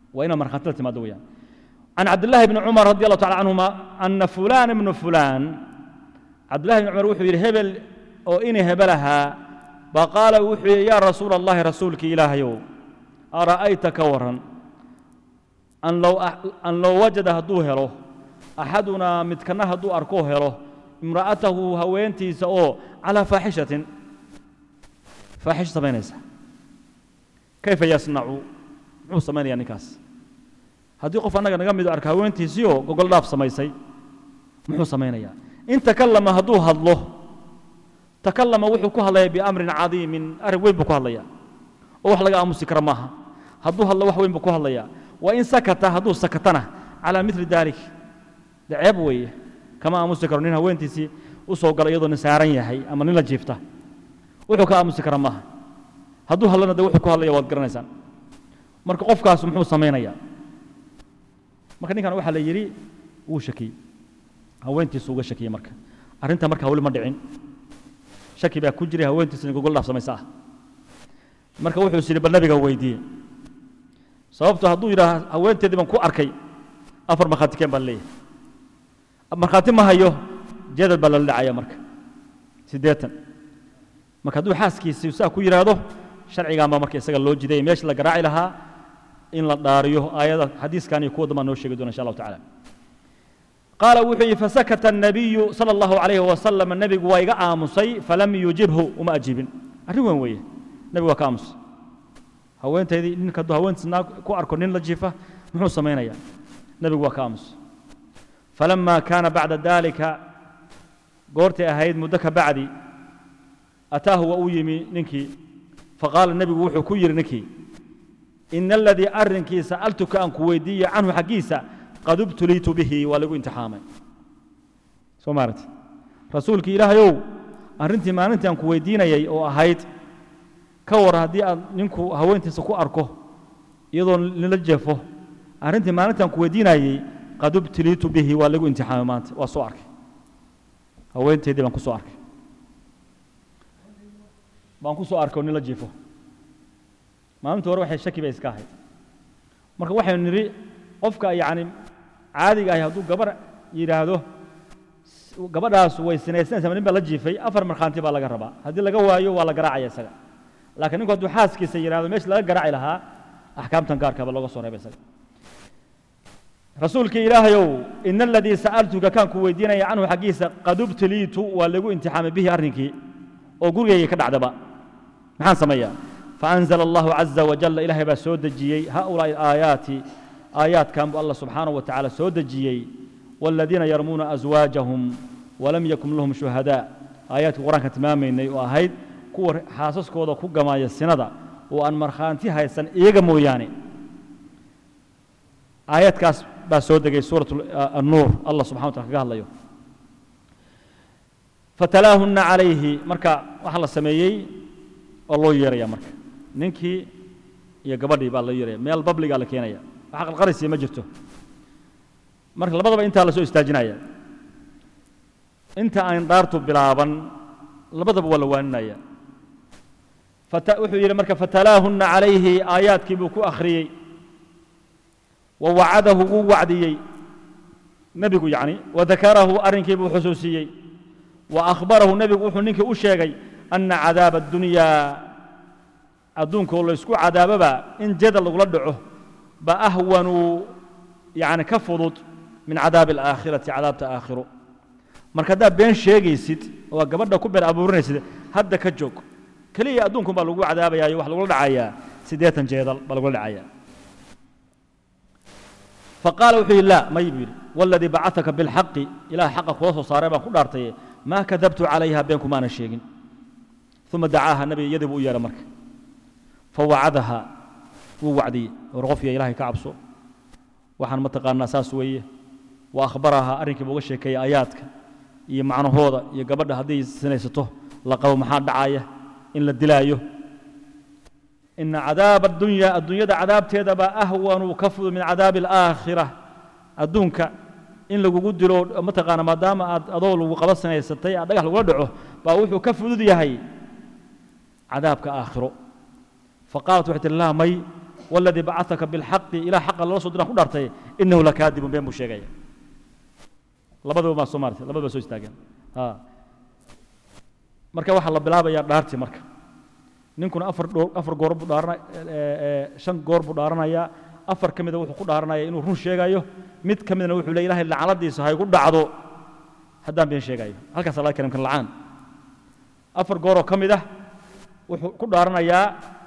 waa inaad markhaati la timaado weeyaan can cabdillahi bni cumar radi allahu tacala canhuma ana fulaan ibnu fulaan cabdillahi bni cumar wuxuu yidhi hebel oo ini hebelahaa baa qaala wuxuu yidhi yaa rasuula allahi rasuulkii ilaahayow ara'ayta ka waran an low an low wajada hadduu helo axadunaa midkana hadduu arkoo helo imra'atahu haweentiisa oo calaa faaxishatin faaxisho samaynaysa kayfa yasnacu muxuu samaynayaa ninkaas haddii qof annaga naga mido arka haweentiisiioo gogol dhaaf samaysay muxuu samaynayaa in takallama hadduu hadlo takallama wuxuu ku hadlayaa biamrin cadiimin arrin weyn buu ku hadlayaa oo wax laga aamusi kara maaha hadduu hadlo wax weyn buu ku hadlayaa wa in sakata hadduu sakatana calaa mili dalik de ceeb weeye kama aamusi karo nin haweentiisii u soo gala iyadoo nin saaran yahay ama nin la jiifta wuxuu ka aamusi kara maaha hadduu hadlana de wuxuu ku hadlaya waad garanaysaan marka qofkaas muxuu samaynayaa marka ninkan waxaa la yidhi wuu shakiyey haweentiisu uga shakiyey marka arrinta marka hawli ma dhicin shaki baa ku jiray haweentiisina gogol dhaaf samaysa ah marka wuxuu is yidhi bal nabiga weydiiye sababto hadduu yidhaah haweenteedii baan ku arkay afar markhaati keen baan leeyahay markhaati ma hayo jadal baa lala dhacaya marka siddeetan marka hadduu xaaskiisii saa ku yidhaahdo sharcigaan baa marka isaga loo jidaya meesha la garaaci lahaa in la dhaariyo aayada xadiiskan iyo kuwa dambaa noo sheegi doona insha allahu tacala qaala wuxuu yidhi fasakata الnabiyu salى اllahu عalayhi wasalam nebigu waa iga aamusay falam yujibhu uma ajiibin arrin weyn weeye nebigu waa ka aamusay haweenteydii ninka hadduu haweentiis naag ku arko nin la jiifa muxuu samaynayaa nebigu waa ka aamusay falama kaana bacda dalika goortay ahayd muddo ka bacdi ataahu waa uu yimi ninkii faqaala nebigu wuxuu ku yidhi ninkii ina aladii arrinkii sa'altuka aan ku weydiiye canhu xaggiisa qad ubtuliitu bihi waa lagu imtixaamay soo maaragti rasuulkii ilaahayow arrintii maalintii aan ku weydiinayay oo ahayd ka war haddii aad ninku haweentiisa ku arko iyadoo nila jeefo arrintii maalintii aan ku weydiinayey qad ubtuliitu bihi waa lagu imtixaamay maanta waa soo arkay haweenteedii baan ku soo arkay baan ku soo arkay oo nila jiifo maalintii hore waxay shaki bay iska ahayd marka waxaynu nidhi qofka yacni caadiga ahi hadduu gabar yidhaahdo gabadhaas way sinaysanaysa nin baa la jiifay afar markhaanti baa laga rabaa haddii laga waayo waa la garaacaya isaga laakiin ninku hadduu xaaskiisa yidhahdo meesha laga garaaci lahaa axkaamtan gaarka ba looga soo reebay isaga rasuulkii ilaahayow ina aladii sa'altuka kaan ku weydiinaya canhu xaggiisa qad ubtiliitu waa lagu imtixaamay bihi arrinkii oo gurigayga ka dhacdaba maxaan sameeyaa faanzala allahu caza wajalla ilaahay baa soo dejiyey haulaa'i aayaati aayaadkan buu allah subxaanahu wa tacaala soo dejiyey waaladiina yarmuuna aswaajahum walam yakun lahum shuhadaa aayaadkii qur-aanka tilmaamaynay oo ahayd kuwa xaasaskooda ku gamaaya sinada oo aan markhaanti haysan iyaga mooyaane aayaadkaas baa soo degay suurat annuur allah subxana wa tala kaga hadlayo fatalaahunna calayhi marka waxaa la sameeyey oo loo yeeraya marka ninkii iyo gabadhii baa loo yeeraya meel babligaa la keenaya wax qalqarisiya ma jirto marka labadaba intaa la soo istaajinaya inta aan dhaartu bilaaban labadaba waa la waaninaya wuxuu yidhi marka fatalaahunna calayhi aayaadkii buu ku akhriyey wa wacadahu wuu wacdiyey nebigu yacni wadakarahu arrinkii buu xusuusiyey wa akhbarahu nebigu wuxuu ninkii u sheegay ana cadaaba addunyaa adduunkoo laysku cadaaboba in jadal lagula dhaco ba ahwanu yani ka fudud min cadaabi alaakhirati cadaabta aakhiro marka haddaad been sheegaysid oo gabadha ku been abuurinaysid hadda ka joog keliya adduunkun baa lagu cadaabayaa wax lagula dhacayaa siddeetan jeedal baa lagula dhacayaa faqaala wuxuu yidhi laa may buu yidhi waladii bacataka bilxaqi ilaah xaqa kula soo saaray baan ku dhaartaye maa kadabtu calayha been kumaanan sheegin uma dacaaha nabiga iyadii buu u yeedhay marka fawacadaha wuu wacdiyey war qofkiya ilahay ka cabso waxaan mataqaanaa saas weeye wa akhbaraha arrinkii buu uga sheekeeyey aayaadka iyo macnahooda iyo gabadha hadday sinaysato la qabo maxaa dhacaya in la dilaayo ina cadaaba addunya adduunyada cadaabteeda baa ahwanu ka fudud min cadaabi alaakhira adduunka in lagugu dilo mataqaana maadaama aad adoo lagu qaba sinaysatay aad dhagax lagula dhaco baa wuxuu ka fudud yahay cadaabka aakhiro faqaalat waxay tihi laa may waladii bacataka bilxaqi ilaa xaqa lala soo diraan ku dhaartay inahu lakaadibun been buu sheegaya labadaba baa soo maartay labadaba soo istaageen marka waxaa la bilaabayaa dhaartii marka ninkuna afar dho afar goor buu dhaarana shan goor buu dhaaranayaa afar ka mida wuxuu ku dhaaranaya inuu run sheegayo mid ka midna wuxuu leey ilahay lacnadiisa haygu dhacdo haddaan been sheegayo halkaasa laga kalimkan lacaan afar gooroo ka mid ah wuxuu ku dhaaranayaa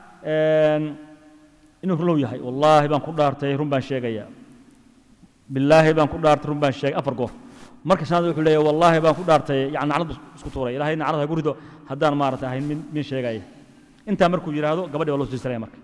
inuu runlow yahay wallaahi baan ku dhaartay run baan sheegaya bilaahi baan ku dhaartay run baan sheegay afar goor marka shanaad wuxuu leeyahay wallaahi baan ku dhaartay yani nacnadu isku tuuray ilahay nacnad ha gu rido haddaan maarata ahayn min min sheegaya intaa markuu yidhaahdo gabadhi baa loo siisaraya marka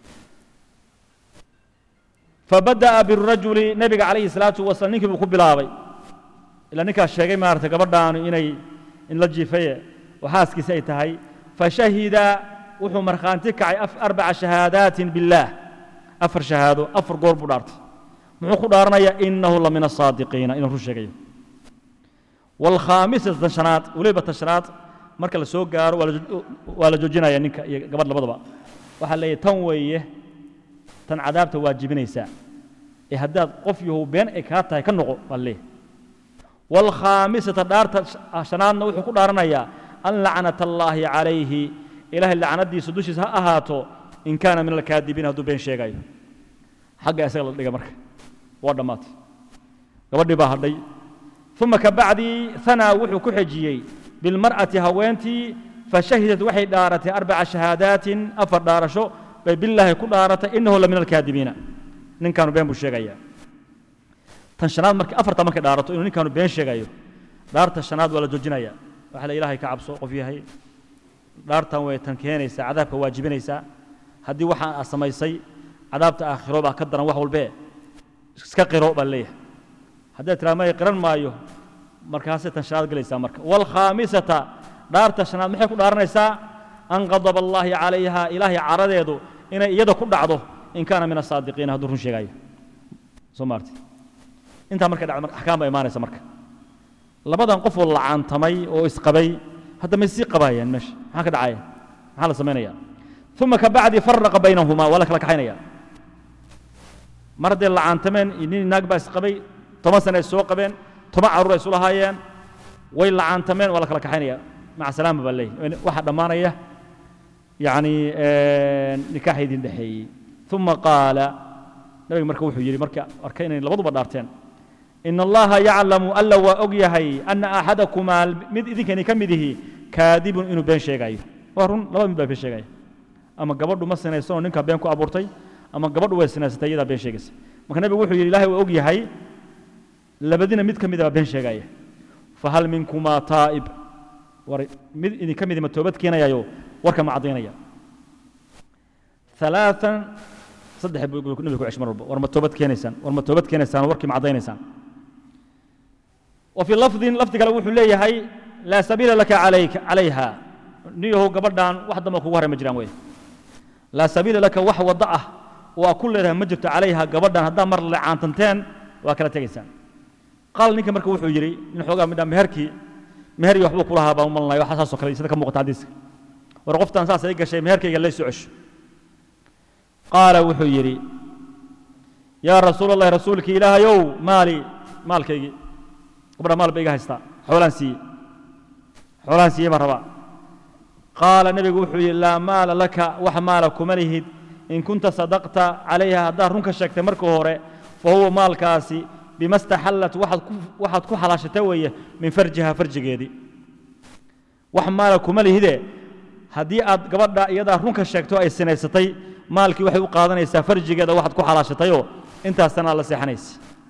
fabada'a birajuli nebiga calayhi salaatu wasalaam ninkii buu ku bilaabay ilaa ninkaas sheegay maarata gabadhaanu inay in la jiifaye oo xaaskiisi ay tahay fashahida wuxuu markhaanti kacay arbaca shahaadaatin billaah afar shahaado afar goor buu dhaartay muxuu ku dhaaranayaa inahu la min asaadiqiina inuu run sheegayo waalkhaamisata tan shanaad weliba tan shanaad marka la soo gaaro waa la joojinaya ninka iyo gabadh labadaba waxaa leeyahy tan weeye tan cadaabta waajibinaysaa ee haddaad qof yahow been ay kaa tahay ka noqo baa leeyahy waalkhaamisata dhaarta shanaadna wuxuu ku dhaaranayaa an lacnat allaahi calayhi ilaahay lacnadiisa dushiisa ha ahaato in kaana min alkaadibiin hadduu been sheegayo xagga isaga la dhiga marka waa dhammaatay gabadhii baa hadhay uma ka bacdii hanaa wuxuu ku xejiyey bilmar'ati haweentii fashahidat waxay dhaaratay arbaca shahaadaatin afar dhaarasho bay bilaahi ku dhaaratay inahu la min alkaadibiina ninkaanu been buu sheegayaa tan shanaad markii afarta markay dhaarato inuu ninkaanu been sheegayo dhaarta shanaad waa la joojinaya waxa la ilaahay ka cabso qof yahay dhaartan way tan keenaysaa cadaabka waajibinaysaa haddii waxaan aad samaysay cadaabta aakhiro baa ka daran wax walbee iska qiro baa leeyahay haddaad tiraa may qiran maayo markaasay tan shanaad gelaysaa marka waalkhaamisata dhaarta shanaad maxay ku dhaaranaysaa an qadaba allaahi calayha ilaahay caradeedu inay iyada ku dhacdo in kaana min asaadiqiina hadduu run sheegayo soo maarti intaa markay dhacdo marka axkaam baa imaanaysa marka labadan qofoo lacaantamay oo isqabay hadda may sii qabaayaan meesha maxaa ka dhacaya maxaa la samaynayaa uma ka bacdi faraqa baynahumaa waa la kala kaxaynaya mar hadday lacaantameen nin naag baa isqabay toban sane ay soo qabeen toban carruur ay isu lahaayeen way lacaantameen waa la kala kaxaynaya maca salaama baa leeyahy waxaa dhammaanaya yacni nikaaxa idin dhexeeyey uma qaala nabiga marka wuxuu yidhi marka arkay inay labaduba dhaarteen in allaha yaclamu alla waa og yahay ana axadakumaa mid idinkani ka mid ihi kaadibun inuu been sheegayo waa run laba mid baa been sheegaya ama gabadhu ma sinaysanoo ninkaa been ku abuurtay ama gabadhu way sinaysatay iyadaa been sheegaysa marka nebigu wuxuu yidhi ilahay waa og yahay labadina mid ka mida baa been sheegaya fahal minkumaa taa'ib war mid idinka midi ma toobad keenayayo warka ma caddaynaya ثلاثا صدح نبي كعش مرة ورا ما توبت كينيسان ورا ما توبت كينيسان وركي معدينيسان وفي لفظ لفظ قال وحو ليه هي لا سبيل لك عليك عليها نيو قبردان واحد ما كوهر مجران وين لا سبيل لك وح وضعه وكل لها مجرت عليها قبردان هذا مر لعان تنتين وكلا تجيسان قال نيك مركو وحو يري من حوغا مدام مهركي مهري وحبو كلها با من الله وحساسو كلا سيده كموقت حديث ورقفتان ساس اي غشي مهركي ليس عش قال وحو يري يا رسول الله رسولك إله يو مالي مالك يجي قبل مال بيجا هستا حولان سي حولان سي مرة قال النبي وحو لا مال لك وح مالك ملهد إن كنت صدقت عليها دار رنك شكت مركو هوري فهو مال كاسي بما استحلت واحد واحد كحلا شتويه من فرجها فرج جيدي وح مالك ملهد هدي أد قبل يدا رنك شكتو أي سنة ستي maalkii waxay u qaadanaysaa farjigeeda waxaad ku xalaashatayoo intaasana la seexanaysa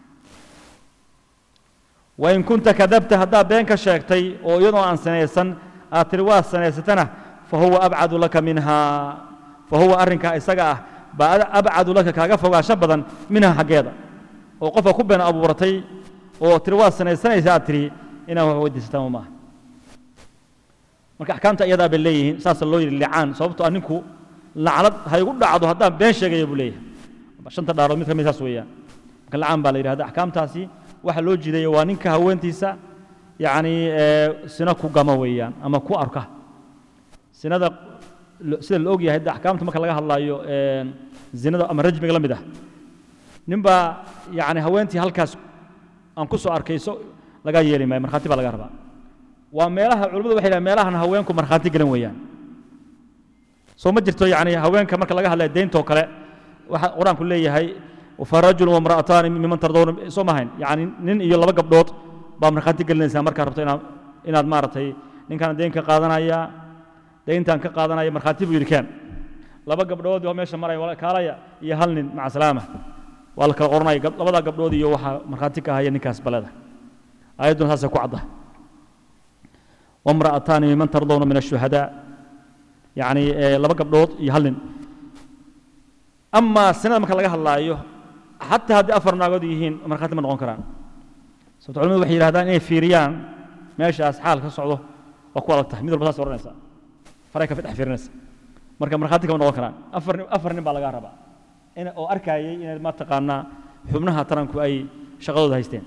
wain kunta kadabta haddaad been ka sheegtay oo iyadoo aan sanaysan aad tiri waad sanaysatana fa huwa abcadu laka minhaa fa huwa arrinkaa isaga ah baa abcadu laka kaaga fogaansho badan minhaa xaggeeda oo qofka ku been abuuratay oo tiri waad sanaysanaysa aad tiri inaad wax weydiisataan maaha marka axkaamta iyadaa bay leeyihiin saasa loo yidhi licaan sababtoo ah ninku lacnad ha igu dhacdo haddaan been sheegaya buu leeyahay shanta dhaarood mid ka mid saas weeyaan marka lacaan baa la yidhahda axkaamtaasi waxa loo jiidaya waa ninka haweentiisa yacni sina ku gama weeyaan ama ku arka sinada lo- sida la og yahay de axkaamta marka laga hadlaayo een, zinada ama rajmiga la mid ah nin baa yacni haweentii halkaas aan ku soo arkay so lagaa yeeli maayo markhaati baa laga rabaa waa meelaha culimmadu waxay dhahaan meelahan haweenku markhaati galan weeyaan soo ma jirto yacni haweenka marka laga hadlaya deynta oo kale waxa qur-aanku leeyahay farajul wamra'ataani miman tardawna soo mahayn yacni nin iyo laba gabdhood baa markhaati gelinaysaa markaa rabto inaad inaad maaragtay ninkaan deyn ka qaadanaya deyntaan ka qaadanaya markhaati buu yidhi keen laba gabdhood oo meesha maraya wala- kaalaya iyo hal nin maca salaama waa la kala qoranaya gab- labadaa gabdhood iyo waxaa markhaati ka haya ninkaas baleda aayadduna saasay ku cadda wamra'ataani miman tardawna min ashuhadaa yacni eh, laba gabdhood iyo hal nin amaa sinada marka laga hadlaayo xataa haddii afar naagood yihiin markhaati ma noqon karaan sababto culimadu waxay yidhahdaan inay fiiriyaan meeshaas xaal ka socdo waa ku adag tahay mid walba saas odhanaysa faray ka dhex fiirinaysa marka markhaati kama noqon karaan afar nin afar nin baa lagaa rabaa in oo arkayay inay ma taqaanaa xubnaha taranku ay shaqadooda haysteen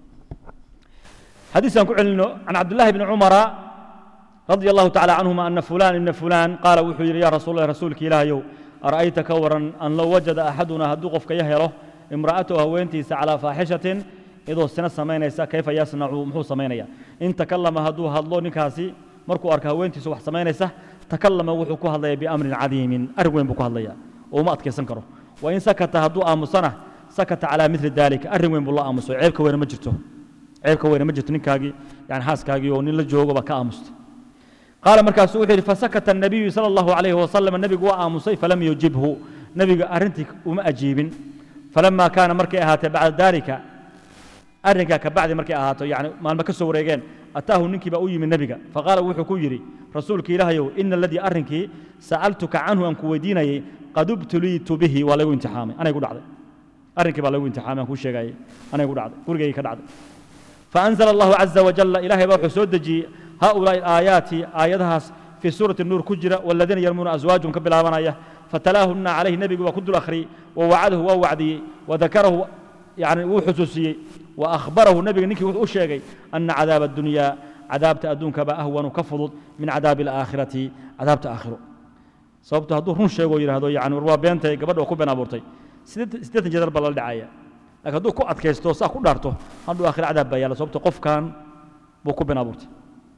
حديث عن كعلنو عن عبد الله بن عمر رضي الله تعالى عنهما أن فلان ابن فلان قال وحي يا رسول الله رسولك إله يو أرأيت كورا أن لو وجد أحدنا هدوقف كيهره امرأته وينتيس على فاحشة إذا السنة سمينيسا كيف يصنع محو سمينيا إن تكلم هدو هدلو نكاسي مركو أركا وينتيس وح سمينيسا تكلم وحكو هذا بأمر عظيم أرغوين بكو هذا وما أتكي سنكره وإن سكت هدو آمسنة سكت على مثل ذلك أرغوين بالله آمسو عيبك وين مجرته ceebka weyne ma jirto ninkaagii yani xaaskaagii oo nin la joogaba ka aamustay qaala markaasuu wuxuu yidhi fasakata الnabiyu salى اllahu alayhi wasalam nebigu waa aamusay falam yujibhu nebiga arrintii uma ajiibin falama kaana markay ahaatee bacda dalika arrinkaa ka bacdi markay ahaato yani maalmo ka soo wareegeen ataahu ninkii baa u yimid nebiga faqaala wuxuu ku yidhi rasuulka ilaahayow ina aladii arrinkii sa'altuka canhu aan ku weydiinayay qad ubtuliitu bihi waa laygu imtixaamay anay gu dhacday arrinkii baa laygu imtixaamay aan kuu sheegayay anay gu dhacday gurigaygii ka dhacday فأنزل الله عز وجل إلهي بوحو سودجي هؤلاء الآيات آياتها في سورة النور كجرة والذين يرمون أزواجهم كبلا فتلاهن عليه نبي وكد الأخري ووعده ووعدي وذكره يعني وحسوسي وأخبره النبي نكي وشيغي أن عذاب الدنيا عذاب تأدون كبا أهون كفض من عذاب الآخرة عذاب تآخره sababto hadduu run sheego yidhaahdo yani war waa beentay gabadha oo ku been abuurtay siddeetan jeedar baa lala dhacaya laakiin hadduu ku adkaysto saa ku dhaarto hadduu aakhira cadaab baa yaala sababto qofkan buu ku been abuurtay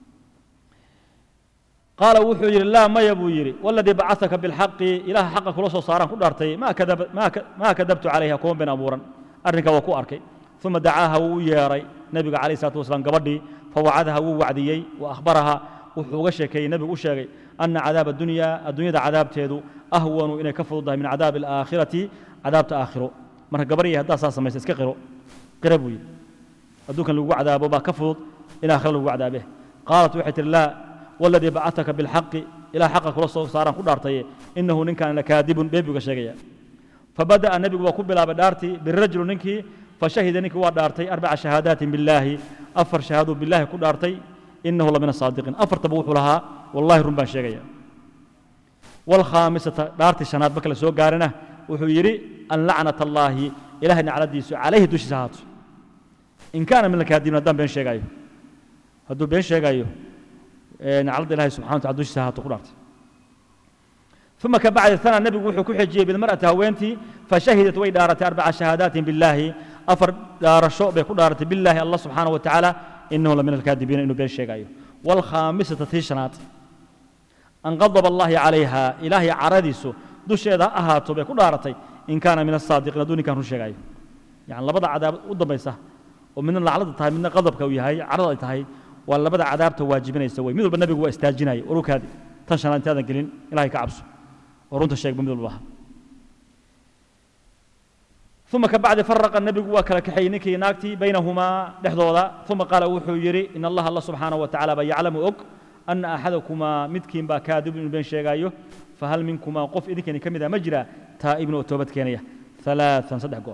qaala wuxuu yidhi laa maya buu yidhi waladii bacasaka bilxaqi ilaaha xaqa kula soo saaraan ku dhaartay maa kadab maa kadabtu calayha kuma been abuuran arrinkaa waa ku arkay uma dacaaha wuu u yeeray nebiga calayh salatu wasalaam gabadhii fawacadaha wuu wacdiyey wa akhbaraha wuxuu uga sheekeeyey nebigu u sheegay ana cadaaba adunya adduunyada cadaabteedu ahwanu inay ka fududahay min cadaabi alaakhirati cadaabta aakhiro marka gabarhii haddaa saa samaysa iska qiro qira buu yidhi adduunkan lagu cadaabo baa ka fudud in aakhira lagu cadaabe qaalat waxay tihi laa waladii bacataka bilxaqi ilaa xaqa kula soo saaraan ku dhaartaye inahu ninkan lakaadibun beebiga sheegaya fabada'a nebigu waa ku bilaabay dhaartii birajulu ninkii fashahida ninkii waa dhaartay arbaca shahaadaatin billaahi afar shahaaduu billaahi ku dhaartay inahu lamina saadiqiin afartaba wuxuu lahaa wallahi run baan sheegaya walkhaamisata dhaartii shanaad marka la soo gaarina wuxuu yidhi an lacnat allaahi ilahay nacladiisu calayhi dushiisa ahaato in kaana min alkaadibiin haddaan been sheegayo hadduu been sheegayo nacladda ilahay subxana wa tacala dushiisa ahaato ku dhaartay ثم كبعد ثنا النبي وحو كحجي بالمرأة هوينتي فشهدت وي دارت أربع شهادات بالله أفر دار الشوء بيكون دارت بالله الله سبحانه وتعالى إنه لمن الكاذبين إنه بين شيء والخامسة تيشنات أن غضب الله عليها إلهي عرديسو دوش إذا أهاتو بيكون دارتي إن كان من الصادقين دوني كان شيء يعني لبدا عذاب قدام بيسه ومن اللعنة تهاي من غضب كوي هاي عرض تهاي ولا بدا عذاب تواجبين يسوي مثل بالنبي هو استاجناي وروك هذه تنشان أنت هذا قلين إلهي كعبسه ورنت الشيخ بمثل الله ثم كبعد فرق النبي وكل كحينك ناكتي بينهما لحظوظا ثم قال وحو يري إن الله الله سبحانه وتعالى يعلم أك أن أحدكما متكين با كاذب بين شيغايو فهل منكما قف إذن كان كمدا مجرى تائب وتوبة كينية ثلاثا صدح قول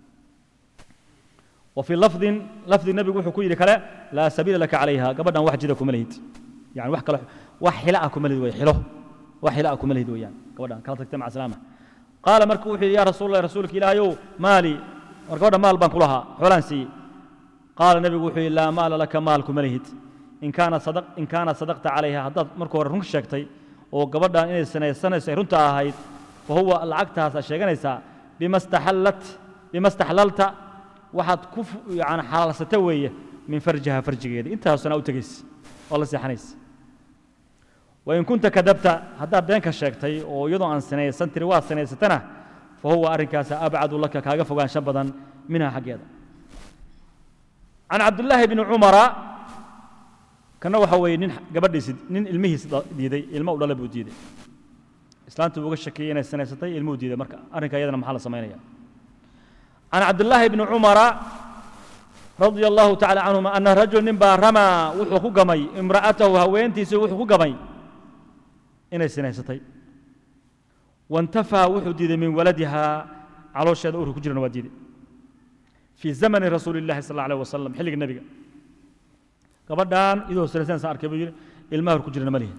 وفي لفظ لفظ النبي وحو يري كلا لا سبيل لك عليها قبلنا واحد جدكم ملهيت يعني واحد كلا واحد حلاءكم ملهيت ويحلوه وحلاءكم ملهيت ويان قبلنا كانت تجتمع سلامه قال مركو وحي يا رسول الله رسولك إلهيو مالي مركو مال بان كلها حولان سي قال النبي وحي لا مال لك مالك ملهيت إن كان صدق إن كان صدقت عليها هداد مركو رنك شكتي oo gabadhan inay sinaysanayso ay runta ahayd fa huwa lacagtaas aad sheeganaysaa bima staxallat bima staxlalta waxaad ku yani xalaalsata weeye min farjiha farjigeeda intaasuna u tegaysa oo la seexanaysa wain kunta kadabta haddaad beenka sheegtay oo iyadoo aan sinaysan tiri waa sinaysatana fa huwa arrinkaasa abcadu laka kaaga fogaansho badan minha xaggeeda can cabdillaahi bni cumara kana waxa weeye nin gabadhiisi nin ilmihiisi diiday ilmo u dhala buu diiday islaantu uga shakiyey inay sinaysatay ilmuhu diiday marka arrinka iyadana maxaa la samaynaya can cabdillaahi bni cumara radia allahu tacala canhuma ana rajul nin baa ramaa wuxuu ku gamay imra'atahu haweentiisii wuxuu ku gamay inay sinaysatay wantafaa wuxuu diiday min waladiha caloosheeda urka ku jirana waa diiday fii zamani rasuuli illahi sal alla alيh wasalam xilliga nebiga gabadhan idoo sinaysanaysan arkay buu yidhi ilmaha hor ku jirana ma lihin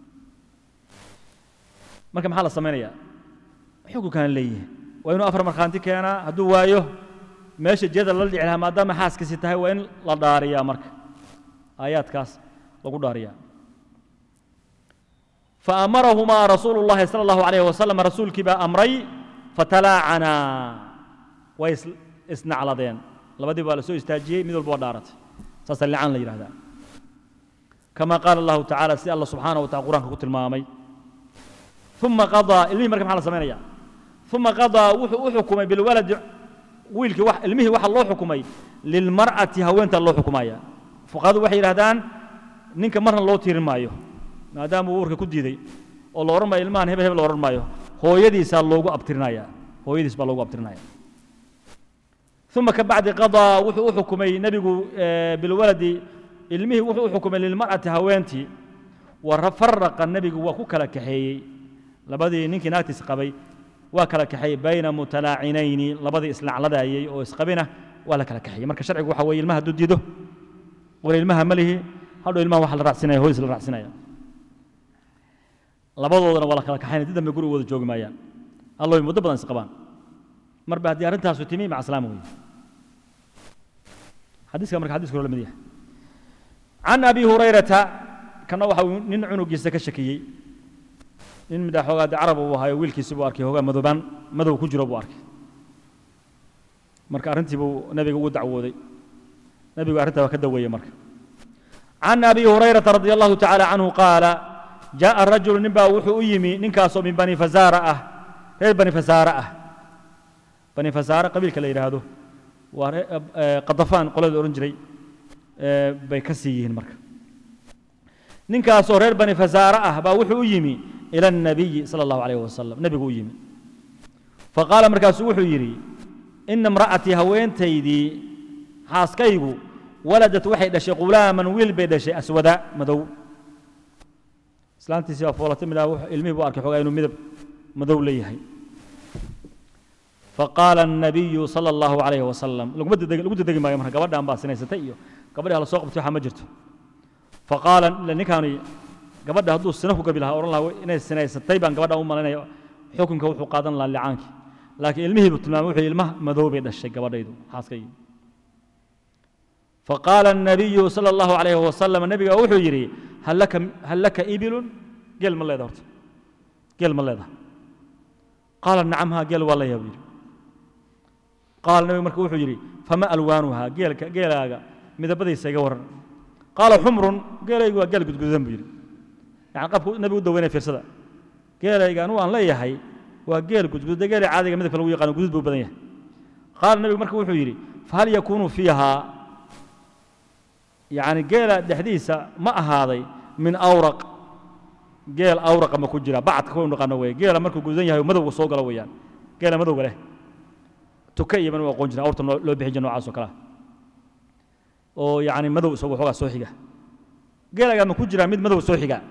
marka maxaa la samaynayaa xukunkaana leeyihin waa inuu afar markhaanti keenaa hadduu waayo meesha jiyada lala dhici lahaa maadaama xaaskiisi tahay waa in la dhaariyaa marka aayaadkaas lagu dhaariyaa faamarahumaa rasuulu llahi sala allahu alayh wasalam rasuulkii baa amray fatalaacanaa way isnacladeen labadii baa la soo istaajiyey mid walba waa dhaaratay saasaa licaan la yidhahdaa kama qaala allahu tacala si alla subxaana wa tacala qur'anka ku tilmaamay uma qadaa ilmihii marka maxaa la samaynaya uma qadaa wuxuu u xukumay bilwaladi wiilkii ilmihii waxa loo xukumay lilmar'ati haweenta loo xukumaya fuqahadu waxay yidhahdaan ninka marna loo tiirin maayo maadaama uu uurka ku diiday oo la odhan maayo ilmahan hebel hebel la odhan maayo hooyadiisaa loogu abtirinaya hooyadiis baa loogu abtirinaya uma ka bacdi qadaa wuxuu u xukumay nebigu bilwaladi ilmihii wuxuu u xukumay lilmar'ati haweentii wa faraqa nebigu waa ku kala kaxeeyey labadii ninkii naagtiis qabay waa kala kaxeeyey bayna mutalaacinayni labadii islacladayey oo isqabina waa la kala kaxeeyey marka sharcigu waxa weeye ilmaha hadduu diido wala ilmaha ma lihi hadhow ilmaha waxa la raacsinaya hooyis la raacsinaya labadoodana waa la kala kaxaynaya did dambe guriga wada joogi maayaan alloy muddo badan isqabaan marba haddii arrintaasu timi maca salaama weeye xadiiska marka xadiiska hore la mid yahay can abi hurayrata kana waxa uu nin cunugiisa ka shakiyey nin midha xoogaa de carab uu ahayo wiilkiisi buu arkay hoogaa madobaan madow ku jiro buu arkay marka arrintii buu nebiga ugu dacwooday nebigu arrintaa waa ka daweeyey marka can abi hurayrata radi allahu tacaala canhu qaala jaaءa rajulu nin baa wuxuu u yimi ninkaasoo min bani fasaara ah reer bani fasaare ah bani fasaare qabiilka la yidhaahdo waa qadafaan qolada odhan jiray bay ka sii yihiin marka ninkaasoo reer bani fasaare ah baa wuxuu u yimi ila الnabiyi salى اllahu alayh wasalam nebigu u yimi faqaala markaasuu wuxuu yidhi ina imra'atii haweentaydii xaaskaygu waladat waxay dhashay qulaaman wiil bay dhashay aswada madow islaantiisii baa foolatay midhaa ilmihii buu arkay xoogaa inuu midab madow leeyahay faqaala الnabiyu salى اllahu alayh wasalam laguma dedegi lagu dedegi maayo marka gabadhan baa sinaysatay iyo gabadhi hala soo qabtay waxaa ma jirto faqaala ninkaani gabadha hadduu sina ku gabi lahaa odhan lahaa inay sinaysatay baan gabadhan u malaynaya xukunka wuxuu qaadan lahaa licaankii laakiin ilmihii buu tilmaamay wuxuu ilmaha madow bay dhashay gabadhaydu xaaskaygi faqaala الnabiyu salى اllahu alayh wasalam nebiga wuxuu yidhi hal laka hal laka ibilun geel ma leeda horta geel ma leedaha qaala nacam haa geel waa leeyaha buu yidhi qaala nebigu marka wuxuu yidhi fama alwaanuhaa geelka geelaaga midabadiisa iga waran qaala xumrun geelaygu waa geel gudgududan buu yidhi yani qabku nebigu u daweynaya fiirsada geelayga anugu aan leeyahay waa geel gudgududa geelay caadiga midabka lagu yaqaano gudud buu badan yahay qaala nebigu marka wuxuu yidhi fahal yakuunu fiihaa yani geela dhexdiisa ma ahaaday min awraq geel awraqa ma ku jira bacadka ku naqaano weeye geela markuu gududan yahay madowga soo galo weeyaan geela madowga leh tuka iyo banu aqoon jira awrta loo bixin jira noocaas oo kale oo yani madow isagu xoogaa soo xiga geelagaa ma ku jiraa mid madow soo xiga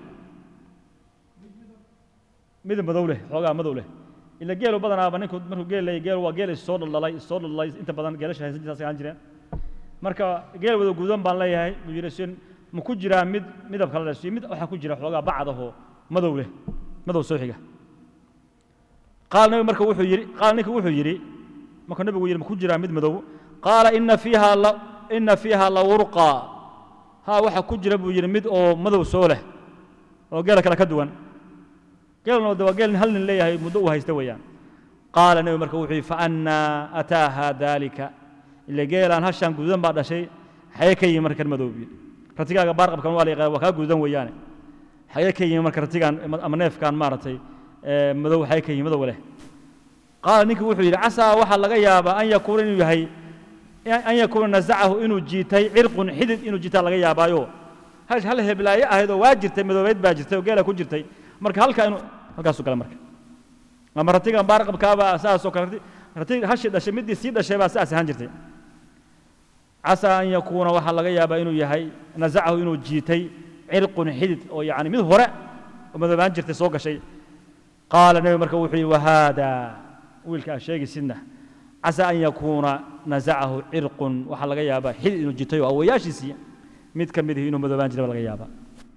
mid madow leh xoogaa madow leh ila geelu badanaaba ninku markuu geel leeyahy geel waa geel issoo dhaldhalay issoo dhaldhalay inta badan geelasha haysan jirtaas ahaan jireen marka geel wada gudan baan leeyahay buu yidhi sin ma ku jiraa mid midab kale leh mid waxaa ku jira xoogaa bacad ahoo madow leh madow soo xiga qaala nebigu marka wuxuu yidhi qaala ninka wuxuu yidhi marka nebigu yidhi ma ku jiraa mid madow qaala ina fiiha la ina fiiha la wurqa haa waxaa ku jira buu yidhi mid oo madow soo leh oo geela kale ka duwan geelna de waa geel hal nin leeyahay muddo uu haysta weeyaan qaala nebigu marka wuxuu yidhi faannaa ataaha daalika ila geelaan hashaan gududan baa dhashay xagee ka yimi marka kan madoobi ratigaaga baarqabkan waa la yaqaan waa kaa gududan weeyaane xagee ka yimi marka ratigaan ama neefkaan maaragtay madow xagee ka yimi madow leh qaala ninkii wuxuu yidhi casaa waxaa laga yaabaa an yakuuna inuu yahay an yakuuna nasacahu inuu jiitay cirqun xidid inuu jiitaa laga yaabaayo hash hal heblaaye ahayd oo waa jirtay madoobeyd baa jirtay oo geela ku jirtay marka halkaa inuu halkaasuu gala marka ama ratigan baarqabkaaba saasoo kale rati hashi dhashay middii sii dhashay baa saas ahaan jirtay casaa an yakuuna waxaa laga yaabaa inuu yahay nasacahu inuu jiitay cirqun xidid oo yacni mid hore oo madoobaan jirtay soo gashay qaala nebigu marka wuxuu yidhi wahaada wiilka aa sheegaysidna casaa an yakuuna nasacahu cirqun waxaa laga yaabaa xidid inuu jiitay oo awayaashiisii mid ka mid ihi inuu madoobaan jiray baa laga yaabaa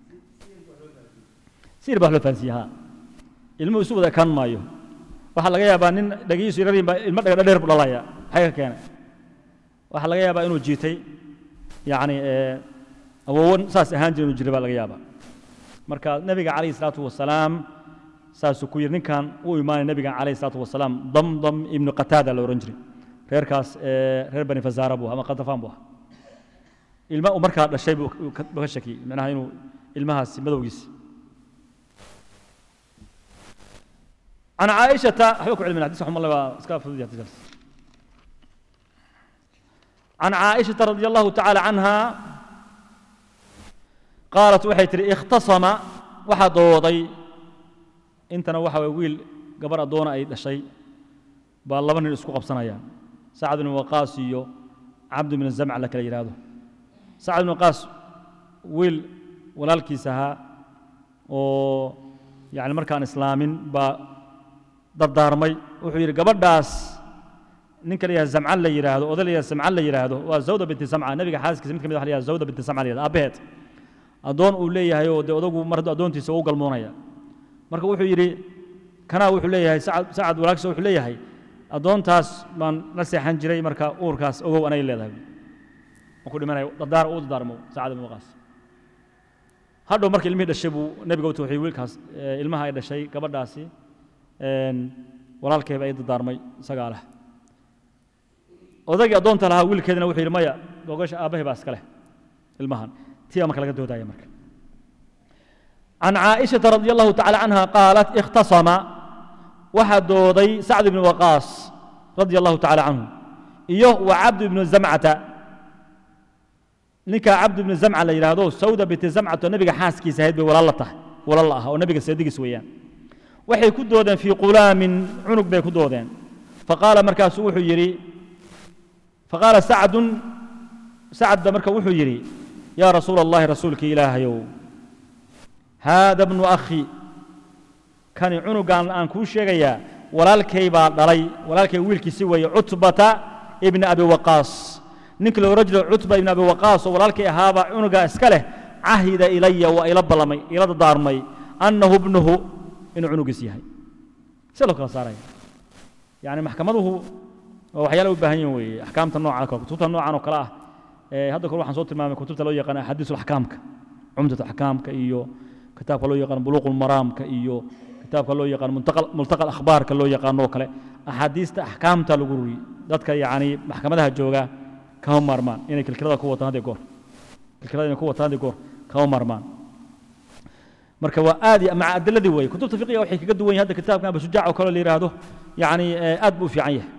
siir baa wax loo fahansiiye ha ilmuhu isu wada ekaan maayo waxaa laga yaabaa nin dhagihiisu yarar baa ilmo dhaga dheer bu dhalaya maxay ka keenay waxaa laga yaabaa inuu jiitay yacni awowan saas ahaan jira inuu jiray baa laga yaabaa marka nebiga calayhi salaatu wasalaam saasuu ku yidhi ninkan u imaanay nebigan calayhi salaatu wasalaam damdam ibnu qataada la odhan jiray reerkaas reer bani fazaara buu ama qatafaan buu ahaa ilma uu markaa dhashay buu ka shakiyey macnaha inuu ilmahaasi madowgiisi عن عائشة أحبكم علم الحديث رحمه الله واسكاف عن عائشة رضي الله تعالى عنها قالت وحي تري اختصم وحا دوضي انتنا وحا ويل قبر أدونا أي شيء بالله من الاسكو قبصنا يا سعد بن وقاص يو عبد من الزمع لك يرادو سعد بن وقاص ويل ولالكي سها و يعني مركان إسلامين با dardaarmay wuxuu yidhi gabadhaas ninka la yidhahdo zamcan la yidhaahdo oday la yidhahdo samcan la yidhaahdo waa zawda binti samca nabiga xaaskiisa mid ka mid waxa la yidhahdo zawda binti samca la yidhahdo aabbaheed addoon uu leeyahay oo dee odagu mar hadduu addoontiisa u galmoonaya marka wuxuu yidhi kanaa wuxuu leeyahay sacad sacad walaagsa wuxuu leeyahay addoontaas baan la seexan jiray marka uurkaas ogow anay leedahay ma ku dhimanayo dardaar uu dardaarmo sacad ibn waqaas hadhow marka ilmihii dhashay buu nebiga u tawxiy wiilkaas ilmaha ay dhashay gabadhaasi walaalkeeba ay dardaarmay isagaa leh odaygii addoonta lahaa wiilkeedina wuxuu yidhi maya gogasha aabbahay baa iska leh ilmahan tiyaa marka laga doodaya marka عن عائشة رضي الله تعالى عنها قالت اختصم واحد دوضي سعد بن وقاص رضي الله تعالى عنه إيوه وعبد بن زمعة نكا عبد بن زمعة ليرادو سودة بنت زمعة النبي حاسكي سهيد ولا الله ولا الله ونبي سيدك سويان waxay ku doodeen fii qulaamin cunug bay ku doodeen faqaala markaasu wuxuu yidhi faqaala sacdun sacadba marka wuxuu yidhi yaa rasuula allahi rasuulkii ilaahayow haada bnu akhi kani cunugan aan kuu sheegayaa walaalkay baa dhalay walaalkay wiilkiisi weeye cutbata ibni abi waqaas ninkii la odhan jiro cutba ibni abi waqaas oo walaalkay ahaabaa cunugaa iska leh cahida ilaya waa ila ballamay ila dardaarmay annahu ibnuhu inuu cunugiis yahay see loo kala saaraya yani maxkamaduhu waa waxyaala u baahan yihin weeye axkaamta noocan kale kutubta noocan oo kale ah hadda kore waxaan soo tilmaamay kutubta loo yaqaan axaadiis axkaamka cumdat axkaamka iyo kitaabka loo yaqaan buluuq maraamka iyo kitaabka loo yaqaan multaqa akhbaarka loo yaqaano oo kale axaadiista axkaamta lagu ruri dadka yani maxkamadaha jooga kama maarmaan inay kilkilada ku wataan hadii goor kilkilada inay ku wataan hadii goor kama maarmaan marka waa aad maca adiladii weeye kutubta fiqiga waxay kaga duwan yahay hadda kitaabkan abu shujaac oo kale la yidhaahdo yani aad buu u fiican yahay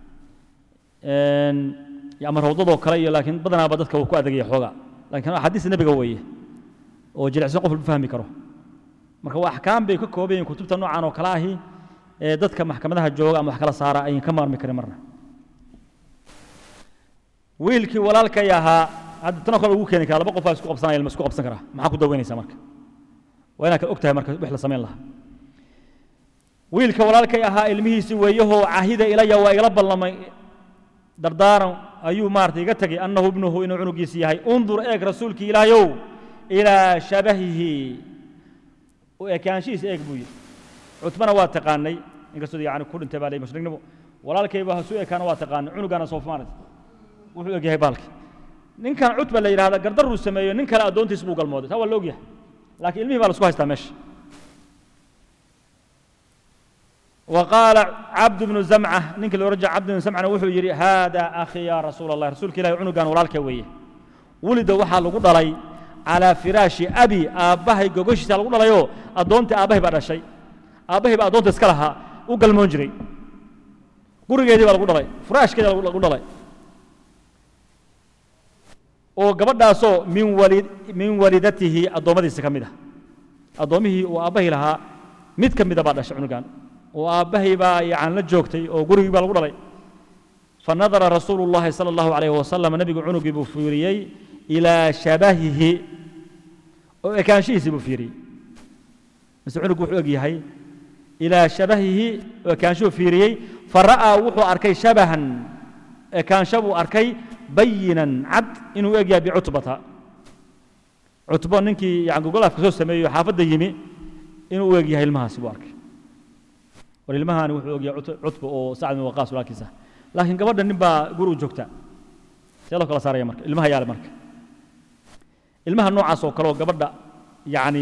ama rawdadoo kale iyo laakiin badanaaba dadka wuu ku adegaya xooga laakiin axaadiista nebiga weeye oo jilicsan qof lagu fahmi karo marka waa axkaam bay ka kooban yihin kutubta noocan oo kale ahi ee dadka maxkamadaha jooga ama wax kala saara ayan ka maarmi karin marna wiilkii walaalkay ahaa hadda tanoo kale lagu keeni karaa laba qofaa isku qabsanaya ilma isku qabsan karaa maxaa ku daweynaysaa marka waa inaad kala og tahay marka wix la samayn lahaa wiilka walaalkay ahaa ilmihiisii weeyahoo cahida ilaya waa igala ballamay dardaaran ayuu maarata iga tegay annahu ibnuhu inuu cunugiisi yahay undur eeg rasuulkii ilaahayow ilaa shabahihi u ekaanshihiisa eeg buu yidhi cutbana waa taqaanay inkastoo yani ku dhintay baa lay mushrignimo walaalkayba hasu ekaana waa taqaanay cunugaana soo maarata wuxuu eg yahay baalkii ninkan cutba la yidhahda gardaruu sameeyo nin kale addoontiis buu galmooday taa waa la og yahay laakiin ilmihii baa la isku haystaa meesha وقال عبد بن زمعة نينك اللي رجع عبد بن زمعة وحو يري هذا أخي يا رسول الله رسولك الله عنو كان ولالك ويه ولد وحا لغو دلي على فراش أبي آبهي قوغوشي لغو دليو أدونت آبهي بعد شيء آبهي بعد أدونت اسكالها وقال منجري gurigeedii baa lagu dhalay furaashkeeda lagu dhalay oo gabadhaasoo min wali min walidatihi addoommadiisa ka mid ah addoommihii uu aabbahii lahaa mid ka mida baa dhashay cunugan oo aabbahay baa yacan la joogtay oo gurigii baa lagu dhalay fanadara rasuulu llahi sala allahu calayhi wasalam nebigu cunugii buu fiiriyey ilaa shabahihi oo ekaanshihiisii buu fiiriyey mise cunuggu wuxuu eg yahay ilaa shabahihi oo ekaanshuhu fiiriyey فرأى وحو أركي شبها كان شبه أركي بينا عد إنه يجي بعتبة عتبة ننكي يعني قول لك سوس سمي حافظ يمي إنه يجي هاي المها سبارك وللمها أنا وحو يجي عتبة أو سعد من وقاص ولا كيسة لكن قبل نبى قرو جوكتا يلا كلا صار يا مرك المها يا مرك المها النوع عصو كلو قبل يعني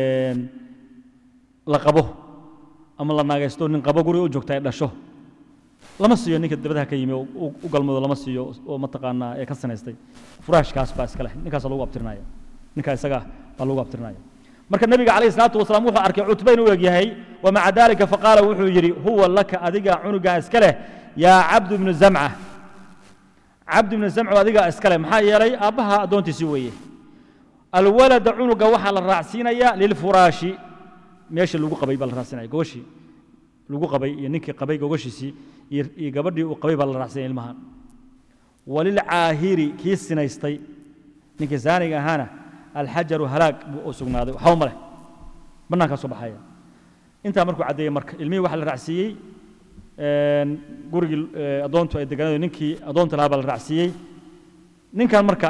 لقبه ama la naagaysto nin qabo guri u joogta ay dhasho lama siiyo ninka dabadaha ka yimi u galmado lama siiyo oo mataqaanaa ee ka sanaystay furaashkaas baa iska leh ninkaas lagu abtirinaya ninkaa isaga baa lagu abtirinaya marka nabiga calayhi salaatu wasalaam wuxuu arkay cutba inuu eg yahay wamaca dalika faqaala wuxuu yidhi huwa laka adiga cunugaa iska leh yaa cabdu ibnu zamca cabdu ibnu zamcu adigaa iska leh maxaa yeelay aabbaha addoontiisii weeye alwalada cunuga waxaa la raacsiinaya lilfuraashi meesha lagu qabay baa la raacsinaya gogoshii lagu qabay iyo ninkii qabay gogoshiisii iyo gabadhii uu qabay baa la raacsinaya ilmahan walilcaahiri kii sinaystay ninkii saaniga ahaana alxajaru halaag buu u sugnaaday waxba ma leh bannaankaa soo baxaya intaa markuu caddeeyey marka ilmihii waxaa la raacsiiyey gurigii addoontu ay deganayo ninkii addoonta lahaa baa la raacsiiyey ninkan marka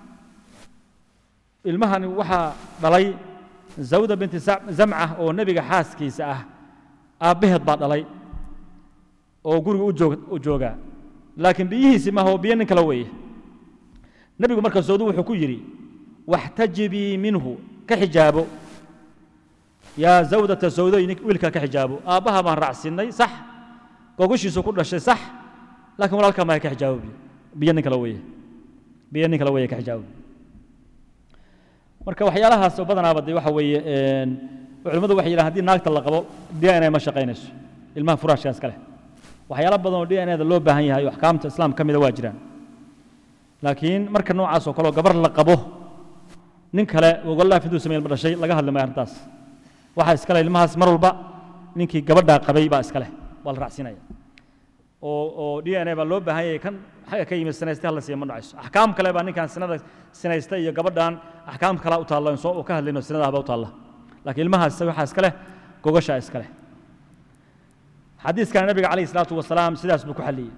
ilmahani waxaa dhalay zawda binti zamca oo nebiga xaaskiisa ah aabbaheed baa dhalay oo guriga u joogaa laakiin biyihiisi maaha oo biyo nin kale weeye nebigu marka soodu wuxuu ku yidhi waxtajibii minhu ka xijaabo yaa zawdata sawdoy wiilkaa ka xijaabo aabbaha baan raacsinnay sax gogoshiisu ku dhashay sax laakiin walaalkaa maaha ka xijaabo biyo biyo nin kale weeye biyo nin kale weeye ka xijaabo marka waxyaalahaas oo badanaaba dee waxa weeye culimmadu waxay yidhahan haddii naagta la qabo d n a ma shaqaynayso ilmaha furaashkaas ka leh waxyaalo badan oo d n a da loo baahan yahay oo axkaamta islaam ka mida waa jiraan laakiin marka noocaas oo kaleo gabar la qabo nin kale wogolaaf intuu samey ilma dhashay laga hadli maayo arrintaas waxaa iska leh ilmahaas mar walba ninkii gabadhaa qabay baa iska leh waa la raacsiinaya oo oo d n a baa loo baahan yahay kan xagga ka yimid sinaystay hala siiya ma dhacayso axkaam kale baa ninkan sinada sinaysta iyo gabadhan axkaam kalaa u taalla soo u ka hadlayno sinadaha baa u taalla laakiin ilmahaas waxaa iska leh gogashaa iska leh xadiiskana nabiga calayhi salaatu wasalaam sidaas buu ku xalliyey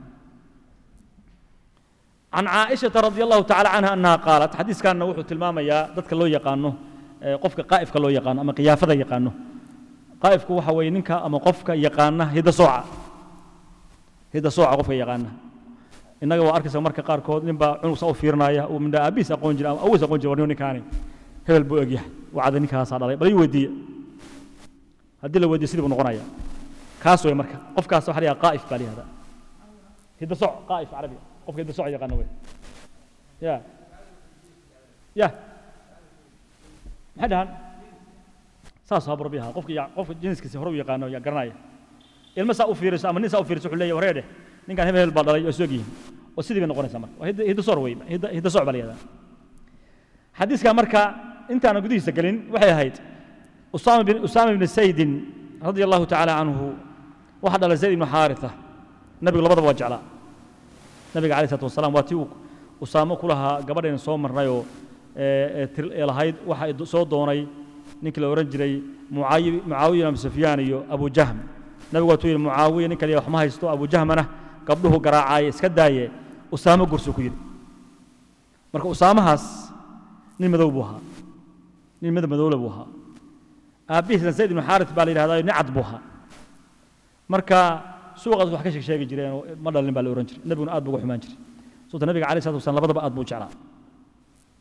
can caaishata radi allahu tacala canha annaha qaalat xadiiskanna wuxuu tilmaamayaa dadka loo yaqaano qofka qaa'ifka loo yaqaano ama qiyaafada yaqaano qaa'ifku waxa weeye ninka ama qofka yaqaana hidda sooca hidda sooca qofka yaqaana innaga waa arkaysa marka qaarkood nin baa cunug saa u fiirinaya uu mindha aabihiis aqoon jira ama awois aqoon jira warniyo ninkaani hebel buu egyahay wacda ninkaasaa dhalay bal ii weydiiye haddii la weydiiyo sidii buu noqonaya kaas wey marka qofkaas waxa la yidhaha qaa'if baa la yihahdaa hidda soc qaa'if carabi qofka hidda soc yaqaana wey ya ya maxay dhahan saas habu rabbi ahaa qofka qofka jinskiisa hore u yaqaano yaa garanaya ilma saa u fiiriso ama nin saa u fiiriso wuxuu leeyahay wareedhe ninkan hebel hebel baa dhalay oo isog yihiin oo sidii bay noqonaysaa marka waa hidda soc wey hidda soc baa la yihahdaa xadiiska marka intaana gudihiisa gelin waxay ahayd usaama bin usaama ibn saydin radia allahu tacaala canhu waxaa dhalay zayd ibnu xaaritha nabigu labadaba waa jeclaa nabiga alayh salatu wasalaam waa tii uu usaamo ku lahaa gabadhayna soo marnayoo ee lahayd waxa soo doonay ninkii la odhan jiray mucaawiya ibn sufyaan iyo abu jahm nabigu waa tuu yidhi mucaawiya ninka la wax ma haysto abu jahmana gabdhuhu garaacaaye iska daaye usaamo gursuu ku yidhi marka usaamahaas nin madow buu ahaa nin midab madowle buu ahaa aabbihiisna zayd ibnu xaarit baa la yidhahdaa nin cad buu ahaa marka suuqaas wax ka sheeg sheegi jireen oo ma dhalin baa la ohan jiray nebiguna aad buu uga xumaan jiray sababta nabiga alayh salatu wasalam labadaba aad buu u jeclaa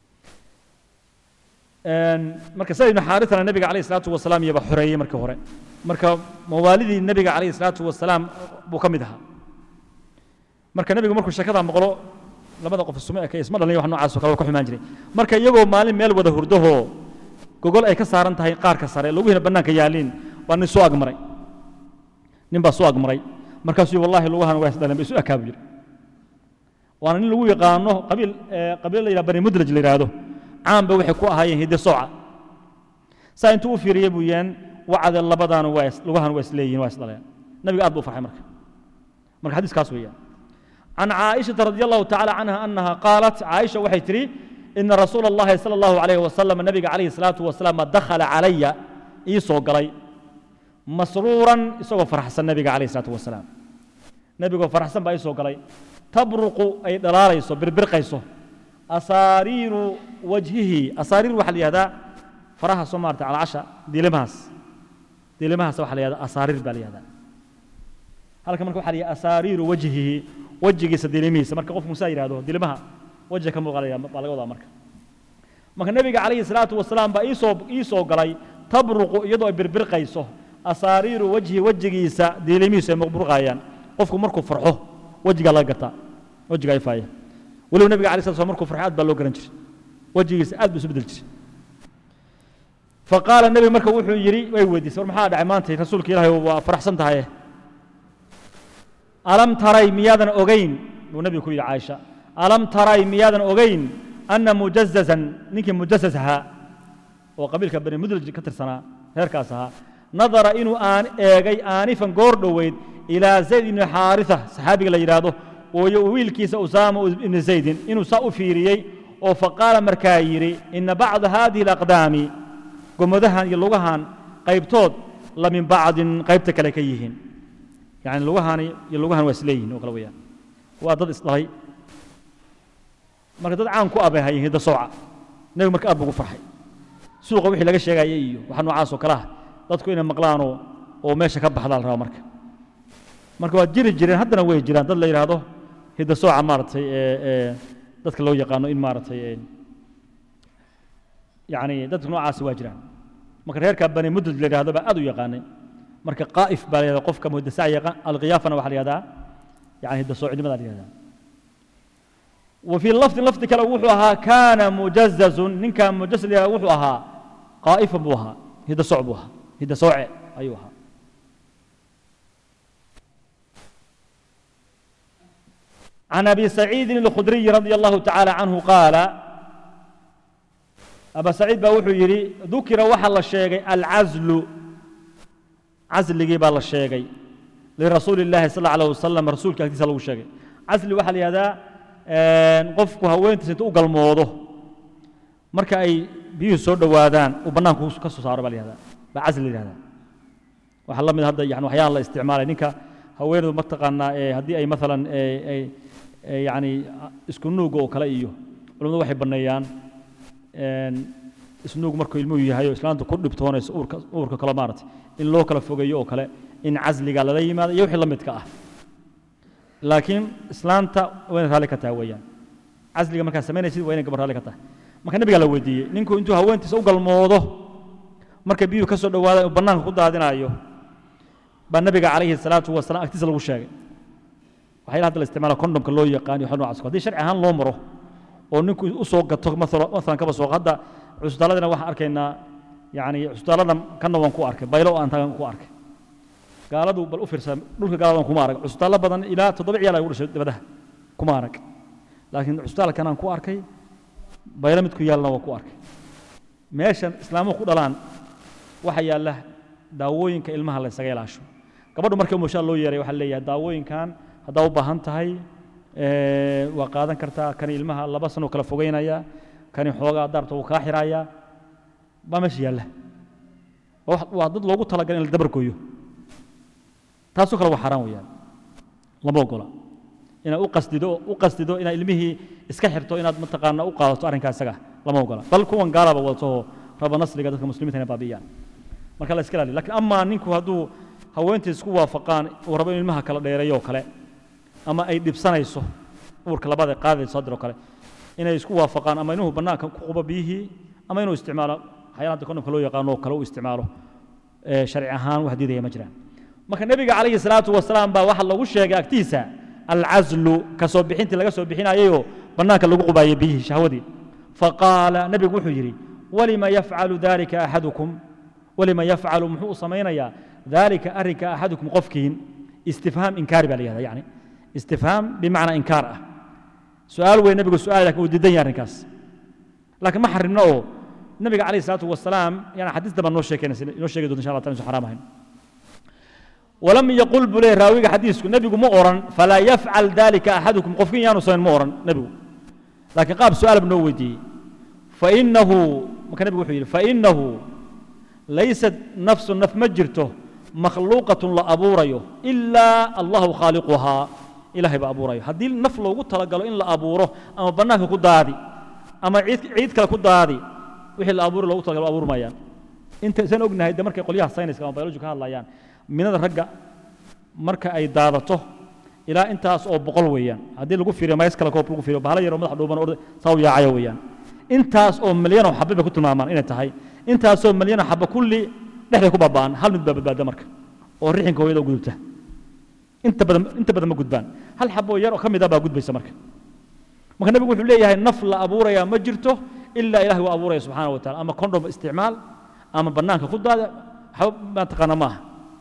marka zayd ibnu xaaritana nabiga alayh salaatu wasalaam iyaba xoreeyey markii hore marka mawaalidii nebiga calayhi salaatu wasalaam buu ka mid ahaa marka nebigu markuu sheekada maqlo labada qof isuma eka isma dhalin wax noocaas oo kale waa ka xumaan jiray marka iyagoo maalin meel wada hurdahoo gogol ay ka saaran tahay qaarka sare luguhina bannaanka yaaliin baa nin soo agmaray nin baa soo agmaray markaasuu wallahi lugahan waa isdhaleen ba isu akaabu yiri waana nin lagu yaqaano qabiil qabiil la yidhaha bani mudraj la yidhaahdo caanba waxay ku ahaayeen hidde sooca saa intuu u fiiriyey buu yeen wacde labadaana waa lugahan waa isleeyihin waa isdhaleen nabiga aad buu farxay marka marka xadiiskaas weeyaan عن عائشة رضي الله تعالى عنها أنها قالت عائشة وحي تري إن رسول الله صلى الله عليه وسلم النبي عليه الصلاة والسلام دخل علي إيسو قلي مسرورا إيسو فرحسن النبي عليه الصلاة والسلام نبي فرحسن بإيسو قلي تبرق أي دلالة إيسو بربرق إيسو أسارير وجهه أسارير وحلي هذا فرحة سمارت على عشاء دي لمهس دي لمهس وحلي هذا أسارير بالي هذا halka marka waxaa la yidhaha asaariiru wajhihi wejigiisa dilimihiisa marka qof musaa yidhahdo dilimaha wejiga ka muuqanaya baa laga wadaa marka marka nebiga calayhi salaatu wasalaam baa iisoo ii soo galay tabruqu iyadoo ay birbirqayso asaariiru wajhi wejigiisa dilimihiisu ay muqburqayaan qofku markuu farxo wejigaa laga gartaa wejigaa ifaaya weliba nebiga calayhi salatu wasalaam markuu farxo aad baa loo garan jiray wejigiisa aad buu isu bedel jiray faqaala nebiga marka wuxuu yidhi way weydiisay war maxaa dhacay maanta rasuulka ilaahay waa faraxsan tahaye alam taray miyaadan ogayn buu nebigu ku yidhi caaisha alam taray miyaadan ogayn anna mujazazan ninkii mujazaz ahaa oo qabiilka bani mudraj ka tirsanaa reerkaas ahaa nadara inuu aan eegay aanifan goor dhoweyd ilaa zayd ibni xaaritha saxaabiga la yidhaahdo ooyo wiilkiisa usaama ibni zaydin inuu saa u fiiriyey oo faqaala markaa yidhi ina bacda haadihi alaqdaami gomodahan iyo lugahan qaybtood la min bacdin qaybta kale ka yihiin يعني لغهاني لغهان واسليين وكلا ويا وضد إصلاحي marka dad caan ku abeehayeen hidda sooca nebigu marka aad buu ugu farxay suuqa wixii laga sheegayay iyo waxa noocaas oo kale ah dadku inay maqlaan oo oo meesha ka baxdaa la rabaa marka marka waa jiri jireen haddana way jiraan dad la yidhaahdo hidda sooca maaragtay ee ee dadka loo yaqaano in maaragtay ee yacni dadka noocaasi waa jiraan marka reerka bani mudraj la yidhaahdo baa aad u yaqaanay marka qaa'if baa la yidhahdaa qofka muhdasaca yaqaan alqiyaafana waxaa la yidhahdaa yani hidda soocnimada la yidhahdaa وفي اللفظ لفظ كلا وحوها كان مجزز نين كان مجزز وحوها قائفا بوها هذا صعبها هذا صوع أيوها عن أبي سعيد الخدري رضي الله تعالى عنه قال أبا سعيد بوحو يري ذكر وحل الشيء العزل عزل جيب الله الشيء لرسول الله صلى الله عليه وسلم رسول كهدي صلى الله عليه وسلم عزل وحل هذا qofku haweentiisa inta u galmoodo marka ay biyuhu soo dhowaadaan uu bannaanku ka soo saaro baa la yihahdaa baa casli la yihahdaa waxaa la mid hadda yani waxyaala la isticmaalay ninka haweenedu mataqaanaa ee haddii ay maalan ay yani isku nuuga oo kale iyo culimmadu waxay banneeyaan isnuug markuu ilmuhu yahay oo islaanta ku dhibtoonayso uurka uurka kale maaragtay in loo kala fogeeyo oo kale in casliga lala yimaado iyo wixii la midka ah laakiin islaanta waa inay raalli ka tahay weeyaan casliga markaa samaynaysid waa inay gabar raalli ka tahay marka nabigaa la weydiiyey ninku intuu haweentiisa u galmoodo marka biyuhu ka soo dhowaadaan uu bannaanka ku daadinayo baa nabiga calayhi salaatu wasalaam agtiisa lagu sheegay waxyaala hadda la isticmaala kondomka loo yaqaan iyo waxa noocaas haddii sharci ahaan loo maro oo ninku u soo gato maalan kaba soo hadda cusbitaaladina waxaan arkaynaa yacni cusbitaaladan kanna waan ku arkay baylo aan tagan ku arkay gaaladu bal u fiirsa dhulka gaaladan kuma arag cusbitaallo badan ilaa toddoba ciyaal ay ugu dhashay dabadaha kuma arag laakiin cusbitaalkan aan ku arkay baylo mid ku yaalna waa ku arkay meeshan islaamuhu ku dhalaan waxa yaalla daawooyinka ilmaha la ysaga ilaasho gabadhu markii umushaa loo yeeray waxaa leeyahay daawooyinkan haddaa u baahan tahay waa qaadan kartaa kani ilmaha laba sano kala fogeynaya kani xoogaa daarta wuu kaa xiraaya baa meesha yaalla waa dad loogu talagalay in la dabargooyo taasoo kale waa xaaraan weeyaan lama ogola inaad u qasdido u qasdido inaad ilmihii iska xirto inaad mataqaana u qaadato arrinkaa isaga lama ogola bal kuwan gaalaba wadato raba nasriga dadka muslimiinta inay baabi'iyaan marka la iska ilaaliyo lakiin amaa ninku hadduu haweentii isku waafaqaan uu rabo in ilmaha kala dheereeyo oo kale ama ay dhibsanayso uurka labada qaadayso hadir oo kale inay isku waafaqaan ama inuhu bannaanka ku qubo biyihii ama inuu isticmaalo waxyaala hadda kondomka loo yaqaano oo kale uu isticmaalo ee sharci ahaan wax diidaya ma jiraan marka nebiga calayhi salaatu wasalaam baa waxaa lagu sheegay agtiisa alcazlu ka soo bixintii laga soo bixinayayoo bannaanka lagu qubaayay biyihii shahwadii faqaala nebigu wuxuu yidhi walima yafcalu dalika axadukum walima yafcalu muxuu u samaynayaa dalika arrinka axadukum qofkiin istifhaam inkaari baa la yihahda yani istifhaam bimacnaa inkaar ah su-aal weyn nebigu su-aal lakin uu diidan yahay arrinkaas laakiin ma xarimno oo nebiga calayhi salaatu wasalaam yani xadiis dambaa noo sheekeynaysa inoo sheegi doonta insha allah taala insu xaraam ahayn ولم يقل بلي راويga xadiisku nebigu ma oran falaa yafcal dalika axadukum qofkin yaanu samayn ma oran nebigu laakiin qaab su-aal bu noo weydiiyey fainahu marka nebigu wuxuu yidhi fainahu laysat nafsu naf ma jirto makhluuqatun la abuurayo ilaa allahu khaaliquhaa ilahay baa abuurayo haddii naf loogu talagalo in la abuuro ama bannaanka ku daadi ama ciid ciid kale ku daadi wixii la abuuri loogu talagalo abuuri maayaan inta isaan ognahay de markay qolyaha sayniska ama biology ka hadlayaan minada ragga marka ay daadato ilaa intaas oo boqol weeyaan haddii lagu fiiriyo mays kale koob lagu fiiriyo bahalo yaroo madax dhuuban oo saa u yaacayo weeyaan intaas oo milyanoo xabbe bay ku tilmaamaan inay tahay intaasoo milyanoo xabbe kulli dhexday ku baaba'an hal mid baa badbaada marka oo rixinka hooyada u gudubta inta badan inta badan ma gudbaan hal xaboo yar oo ka mid ah baa gudbaysa marka marka nebigu wuxuu leeyahay naf la abuurayaa ma jirto ilaa ilahay waa abuuraya subxaana wa taala ama condom isticmaal ama bannaanka ku daada waxba maa taqaana ma aha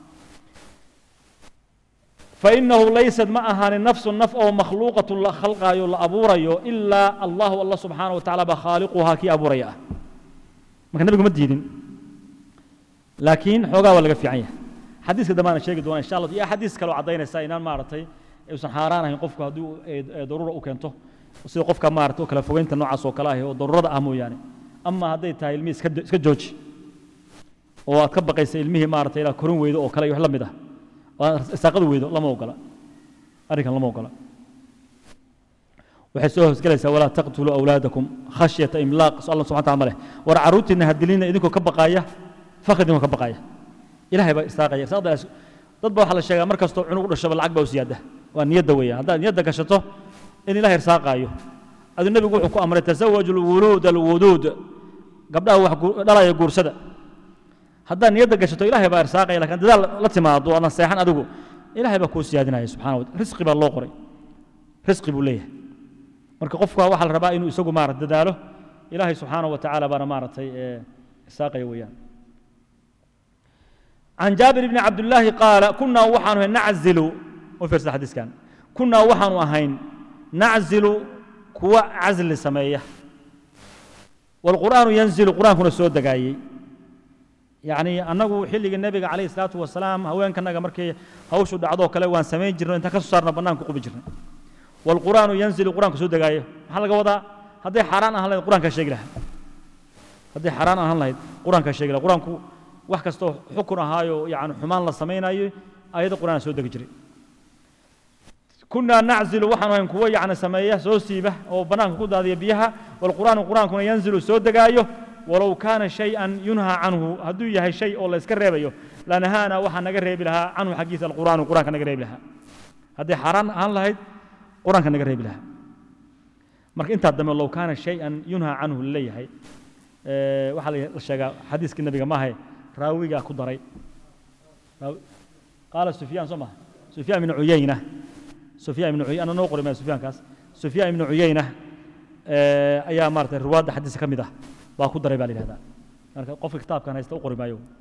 فإنه ليست معها نفس نف أو مخلوقة لا خلقها يلا أبوريو إلا الله الله سبحانه وتعالى بخالقها كي أبوريا ما كان نبيكم الدين لكن حوغا ولا في عيه حديث كده ما أنا شيء دوان إن شاء الله يا حديث كلو عضينا ساينان مارتي يوسن حارانا يقفك هدو ضرورة وكنته وسيد قفك مارتو كلا فوينت نوع سو كلاه ضرورة أهمو يعني أما هدي تاي المي سكجوج وأتكبق يس علمه مارتي إلى كرون ويدو أو كلا يحلم ده isaaqadu weydo lama ogola arrinkan lama ogola waxay soo hoosgelaysaa walaa taqtuluu awlaadakum khashyata imlaaq so allah subxana taala leh war carruurtiinna hadilina idinkoo ka baqaaya fakr idinkoo ka baqaaya ilahay baa isaaqaya isaaqdaas dad ba waxaa la sheegaa mar kastoo cunug u dhashaba lacag baa u siyaada waa niyadda weeyaan haddaad niyadda gashato in ilahay irsaaqaayo aduu nebigu wuxuu ku amray tasawaju lwuluud alwuduud gabdhaha wax dhalaya guursada haddaad niyadda gashato ilahay baa irsaaqaya lakin dadaal la timaado adna seexan adigu ilahay baa kuu siyaadinaya subxana wa risqi baa loo qoray risqi buu leeyahay marka qofka waxaa la rabaa inuu isagu maarata dadaalo ilahay subxaana wa tacaala baana maaragtay irsaaqaya weeyaan عن جابر بن عبد الله قال كنا وحن نعزل وفرس الحديث كان كنا وحن وهين نعزل كوا عزل سمية والقرآن ينزل القرآن كنا سود دقايق يعني أنه حلق النبي عليه الصلاة والسلام هوين كنا مركي هوشو دعضو كلا وان سمين جرنا انت كسرنا بنان كقب جرنا والقرآن ينزل القرآن كسود دقايق هل قوضا هذا حرام أهل القرآن كشيء له هذا حرام أهل القرآن كشيء له القرآن كو wax kastoo xukun ahaayo yani xumaan la samaynayo ayada qur'aan soo degi jiray kunaa naczilu waxaanu ahayn kuwo yani sameeya soo siiba oo bannaanka ku daadiya biyaha walqur'aanu qur'aankuna yanzilu soo degaayo walow kaana shay-an yunhaa canhu hadduu yahay shay oo la iska reebayo lanahaana waxaa naga reebi lahaa canhu xaggiisa alqur'aanu qur'aanka naga reebi lahaa hadday xaaraan ahaan lahayd qur'aanka naga reebi lahaa marka intaa dambe low kaana shay-an yunhaa canhu laleeyahay waxaa la sheegaa xadiiskii nabiga maahay راويغا كدري قال سفيان سمع سفيان بن عيينة سفيان بن عيينة أنا نقول ما سفيان كاس سفيان بن عيينة أيا مارت الرواد حديث كمدة وكدري بالي هذا أنا قف كتاب كان يستوقر ما يوم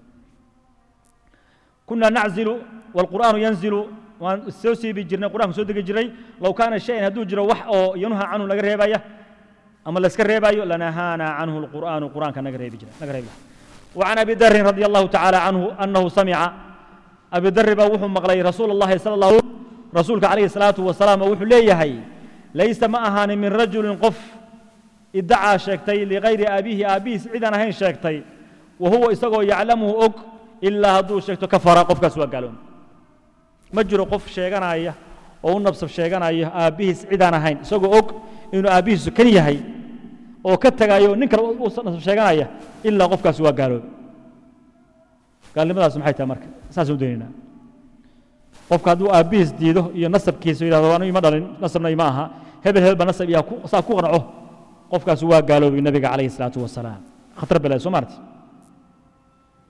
كنا نعزل والقرآن ينزل والسوسي بجرنا القرآن سودك جري لو كان الشيء هدو جرى وح أو ينهى عنه لقريبا أما لسكريبا لنهانا عنه القرآن القرآن كان نقريبا نقريبا وعن ابي ذر رضي الله تعالى عنه انه سمع ابي ذر بوح مقلي رسول الله صلى الله عليه رسولك عليه الصلاه والسلام وحو ليهي ليس ما اهان من رجل قف ادعى شيكتي لغير ابيه ابيه سعيدا هين شيكتي وهو اسقو يعلمه اوك الا هدو شيكتو كفر قف كسوا قالون مجرو قف شيغانايا oo u nabsab sheeganaya aabbihiis cidaan ahayn isagoo og inuu aabbihiisu kan yahay oo ka tagayo nin kale uu nasab sheeganaya ilaa qofkaasi waa gaaloobe gaalnimadaas maxay tahay marka saasaan u daynaynaa qofka hadduu aabbihiis diido iyo nasabkiisa yidhahdo anigu ima dhalin nasabna ima aha hebel hebel ba nasab iyaa saa ku qanco qofkaasi waa gaaloobay nabiga calayhi salaatu wasalaam khatar balaay soo maarti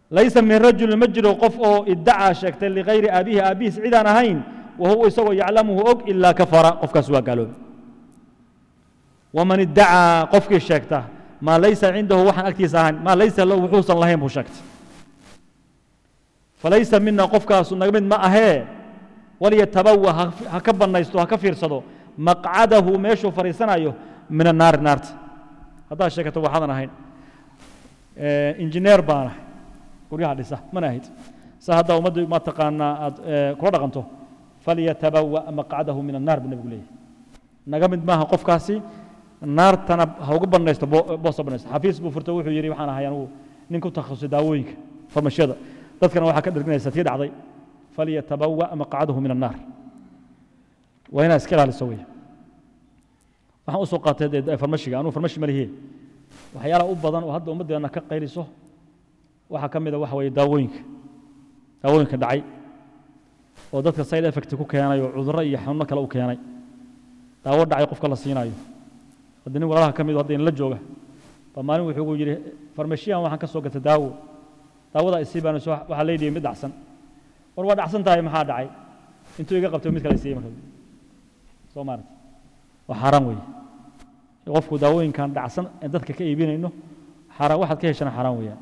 laysa min rajulin ma jiro qof oo iddacaa sheegtay ligayri aabihi aabbihiis cidaan ahayn wahuwa isagoo yaclamuhu og ilaa kafara qofkaas waa gaaloobe waman iddacaa qofkii sheegta maa laysa cindahu waxaan agtiisa ahayn maa laysa lahu wuxuusan lahayn buu sheegtay falaysa mina qofkaasu naga mid ma ahee walyatabawa ha ka bannaysto ha ka fiirsado maqcadahu meeshuu fadhiisanayo min annaari naarta haddaad sheekato waxaadan ahayn injineer baan ahay guryaha dhisa mana ahid sa haddaa ummaddu ma taqaanaa aad kula dhaqanto falyatabawa maqcadahu min annaar buu nebigu leeyahy naga mid maaha qofkaasi naartana ha uga bannaysto boosta bannaysto xafiis buu furto wuxuu yidhi waxaan ahay anugu nin ku takhasusay daawooyinka farmashiyada dadkana waxaa ka dherginaysa tii dhacday falyatabawa maqcadahu min annaar waa inaad iska ilaaliso wey waxaan usoo qaatay dee farmashiga anugu farmashi ma lihiye waxyaalaha u badan oo hadda ummaddeena ka qayliso waxaa ka mid a waxa weeye daawooyinka daawooyinka dhacay oo dadka side effect ku keenay oo cudurro iyo xanuuno kale u keenay daawo dhacay qofka la siinayo hadda nin walaalaha ka mid hadda inla jooga baa maalin wuxuu ugu yidhi farmashiyan waxaan ka soo gatay daawo daawadaa isii baan waxaa leydhihi mid dhacsan war waa dhacsan tahay maxaa dhacay intuu iga qabtay mid kale siiyey marka soo maarata waa xaaraan weeye qofku daawooyinkan dhacsan ee dadka ka iibinayno xaaraan waxaad ka heshana xaaraan weeyaan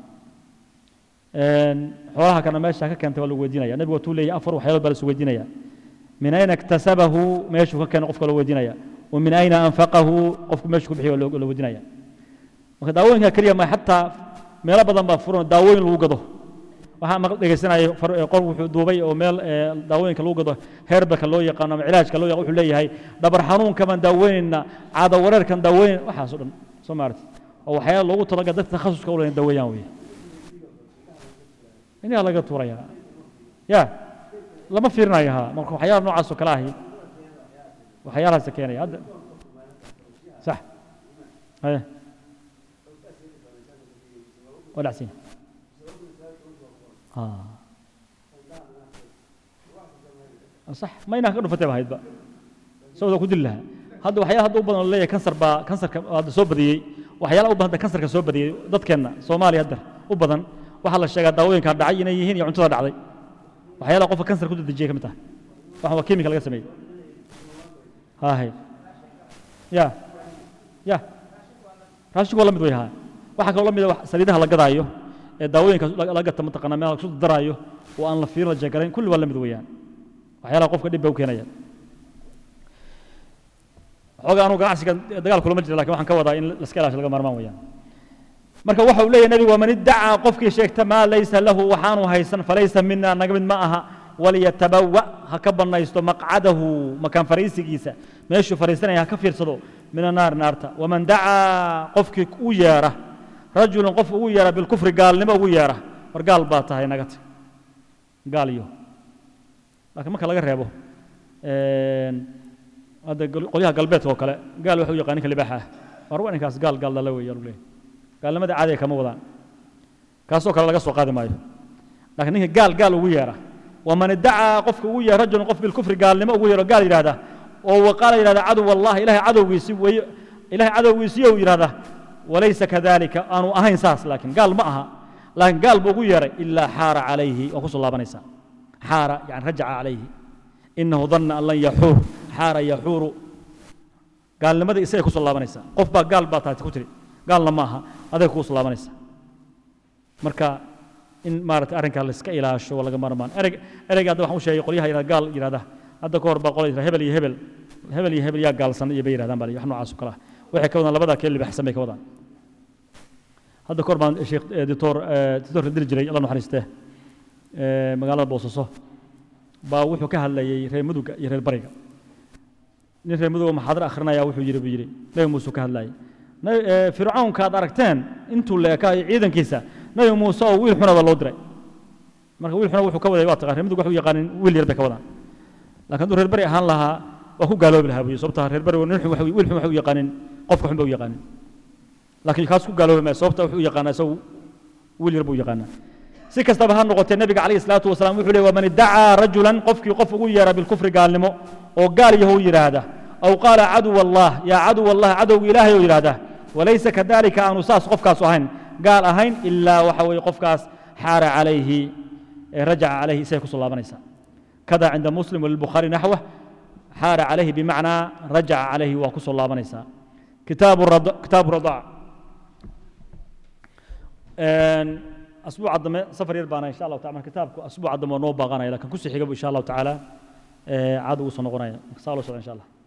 xoolaha kana meesha ka keentay waa lagu weydiinaya nebigu watuu leeyahy afar waxyaalood baa la isu weydiinaya min ayna iktasabahu meeshuu ka keenay qofka la weydiinaya wa min ayna anfaqahu qofku meeshuu ku bixiyo waa la weydiinaya marka daawooyinka keliya ma xataa meelo badan baa furan daawooyin lagu gado waxaa maqal dhegaysanaya qof wuxuu duubay oo meel daawooyinka lagu gado herbaka loo yaqaano ama cilaajka loo yaqaan wuxuu leeyahay dhabar xanuunka baan daaweynayna caado wareerkan daaweyn waxaas oo dhan soo maarata oo waxyaala loogu talagal dadka takhasuska u leyn daaweeyaan weeye inaa laga tuuraya ya lama fiirinayo ha marka waxyaala noocaas oo kale ahi waxyaalahaasa keenaya hadda sax haye waa dhacsan صح ما ينهك دفتay bahaydba sawda ku dil lahaa hadda waxyaala hadda u badan oo leeyahay kansar baa kansarka hadda soo badiyey waxyaala u badan hadda kansarka soo badiyey dadkeenna soomaaliya hadda u badan waxaa la sheegaa daawooyinka dhacay inay yihiin iyo cuntada dhacday waxyaalaha qofka kansar ku dedejiyay ka mid tahay waxan waa kimika laga sameeyey hahe ya ya raashinku waa la mid way haa waxaa kaloo la mid ah saliidaha la gadaayo ee daawooyinka la gata mataqaana meel lagu daraayo oo aan la fiirin la jeegarayn kulli waa la mid weeyaan waxyaalaha qofka dhib bay u keenayaan xoogaa anugu ganacsiga dagaal kulama jira lakin waxaan ka wadaa in laska ilaasho laga maarmaan weeyaan marka waxa uu leeyahy nebigu waman iddacaa qofkii sheegta maa laysa lahu waxaanu haysan falaysa mina naga mid ma aha walyatabawa ha ka bannaysto maqcadahu makaan fariisigiisa meeshuu fariisanaya ha ka fiirsado min annaari naarta waman dacaa qofkii u yeera rajulun qof ugu yeera bilkufri gaalnimo ugu yeera war gaal baa tahay naga tag gaal iyo laakiin marka laga reebo hadda qolyaha galbeedka oo kale gaal waxa u yaqaan ninka libaaxa ah war waa ninkaas gaal gaal dhala weeye leeyahay gaalnimada caadiga kama wadaan kaasoo kale laga soo qaadi maayo laakiin ninka gaal gaal ugu yeera waman iddacaa qofka ugu yeera rajulun qof bilkufri gaalnimo ugu yeero gaal yidhahda oo waqaala yidhahda cadow wallahi ilahay cadowgiisi weeye ilahay cadowgiisiyo uu yidhahda walaysa kadalika aanu ahayn saas laakiin gaal ma aha laakiin gaal buu ugu yeeray ilaa xaara calayhi waa kusoo laabanaysaa xaara yani rajaca calayhi inahu danna an lan yaxuur xaara yaxuuru gaalnimadii isagay kusoo laabanaysaa qof baa gaal baa taati ku tiri gaalna ma aha aday kuusoo laabanaysaa marka in maarata arrinkaa la iska ilaasho waa laga maarmaan ereg ereyga hadda waxaan u sheegay qolyaha yidhahda gaal yidhahda hadda ka hor baa qola yidhahda hebel iyo hebel hebel iyo hebel yaa gaalsan iyo bay yidhahdaan baa wax noocaas oo kale ah waxay ka wadaan labadaa kee libaxsan bay ka wadaan hadda ka hor baan sheekh dictor dictorka dili jiray alla naxariistee magaalada boosaso baa wuxuu ka hadlayay reer muduga iyo reer bariga nin reer muduga maxaadar akhrinaya wuxuu yidhi buu yidhi nebi muuse ka hadlayay fircawnka aad aragteen intuu leekaayo ciidankiisa nebi muuse oo wiil xuna baa loo diray marka wiil xuna wuxuu ka waday waa taqaan reer mudug waxu yaqaanin wiil yar bay ka wadaan laakiin hadduu reer bari ahaan lahaa waa ku gaaloobi lahaa buyi sababta reer bari nin xun wiil xun waxay u yaqaanin qofka xun bay u yaqaanin laakiin kaas ku gaaloobi maayo sababta wuxuu u yaqaanaa isagu wiil yar buu u yaqaanaa si kastaba ha noqotee nebiga calayhi salaatu wasalaam wuxuu leey waman iddacaa rajulan qofkii qof ugu yeera bilkufri gaalnimo oo gaal yahow yidhaahda aw qaala caduw allah yaa caduw allah cadowga ilaahay oo yidhaahda walaysa kadalika aanu saas qofkaas ahayn gaal ahayn ilaa waxa weeye qofkaas xaara calayhi ee rajaca calayhi isagay kusoo laabanaysaa kada cinda muslim walilbukhaari naxwah xaara calayhi bimacnaa rajaca calayhi waa kusoo laabanaysaa kitaabu rad- kitaabu radaac asbuuca dambe safar yar baana insha allahu taala kitaabku asbuuca dambe waa noo baaqanaya lakin kusii xigaba insha allahu tacaala caada ugu soo noqonaya saa loo socda insha allah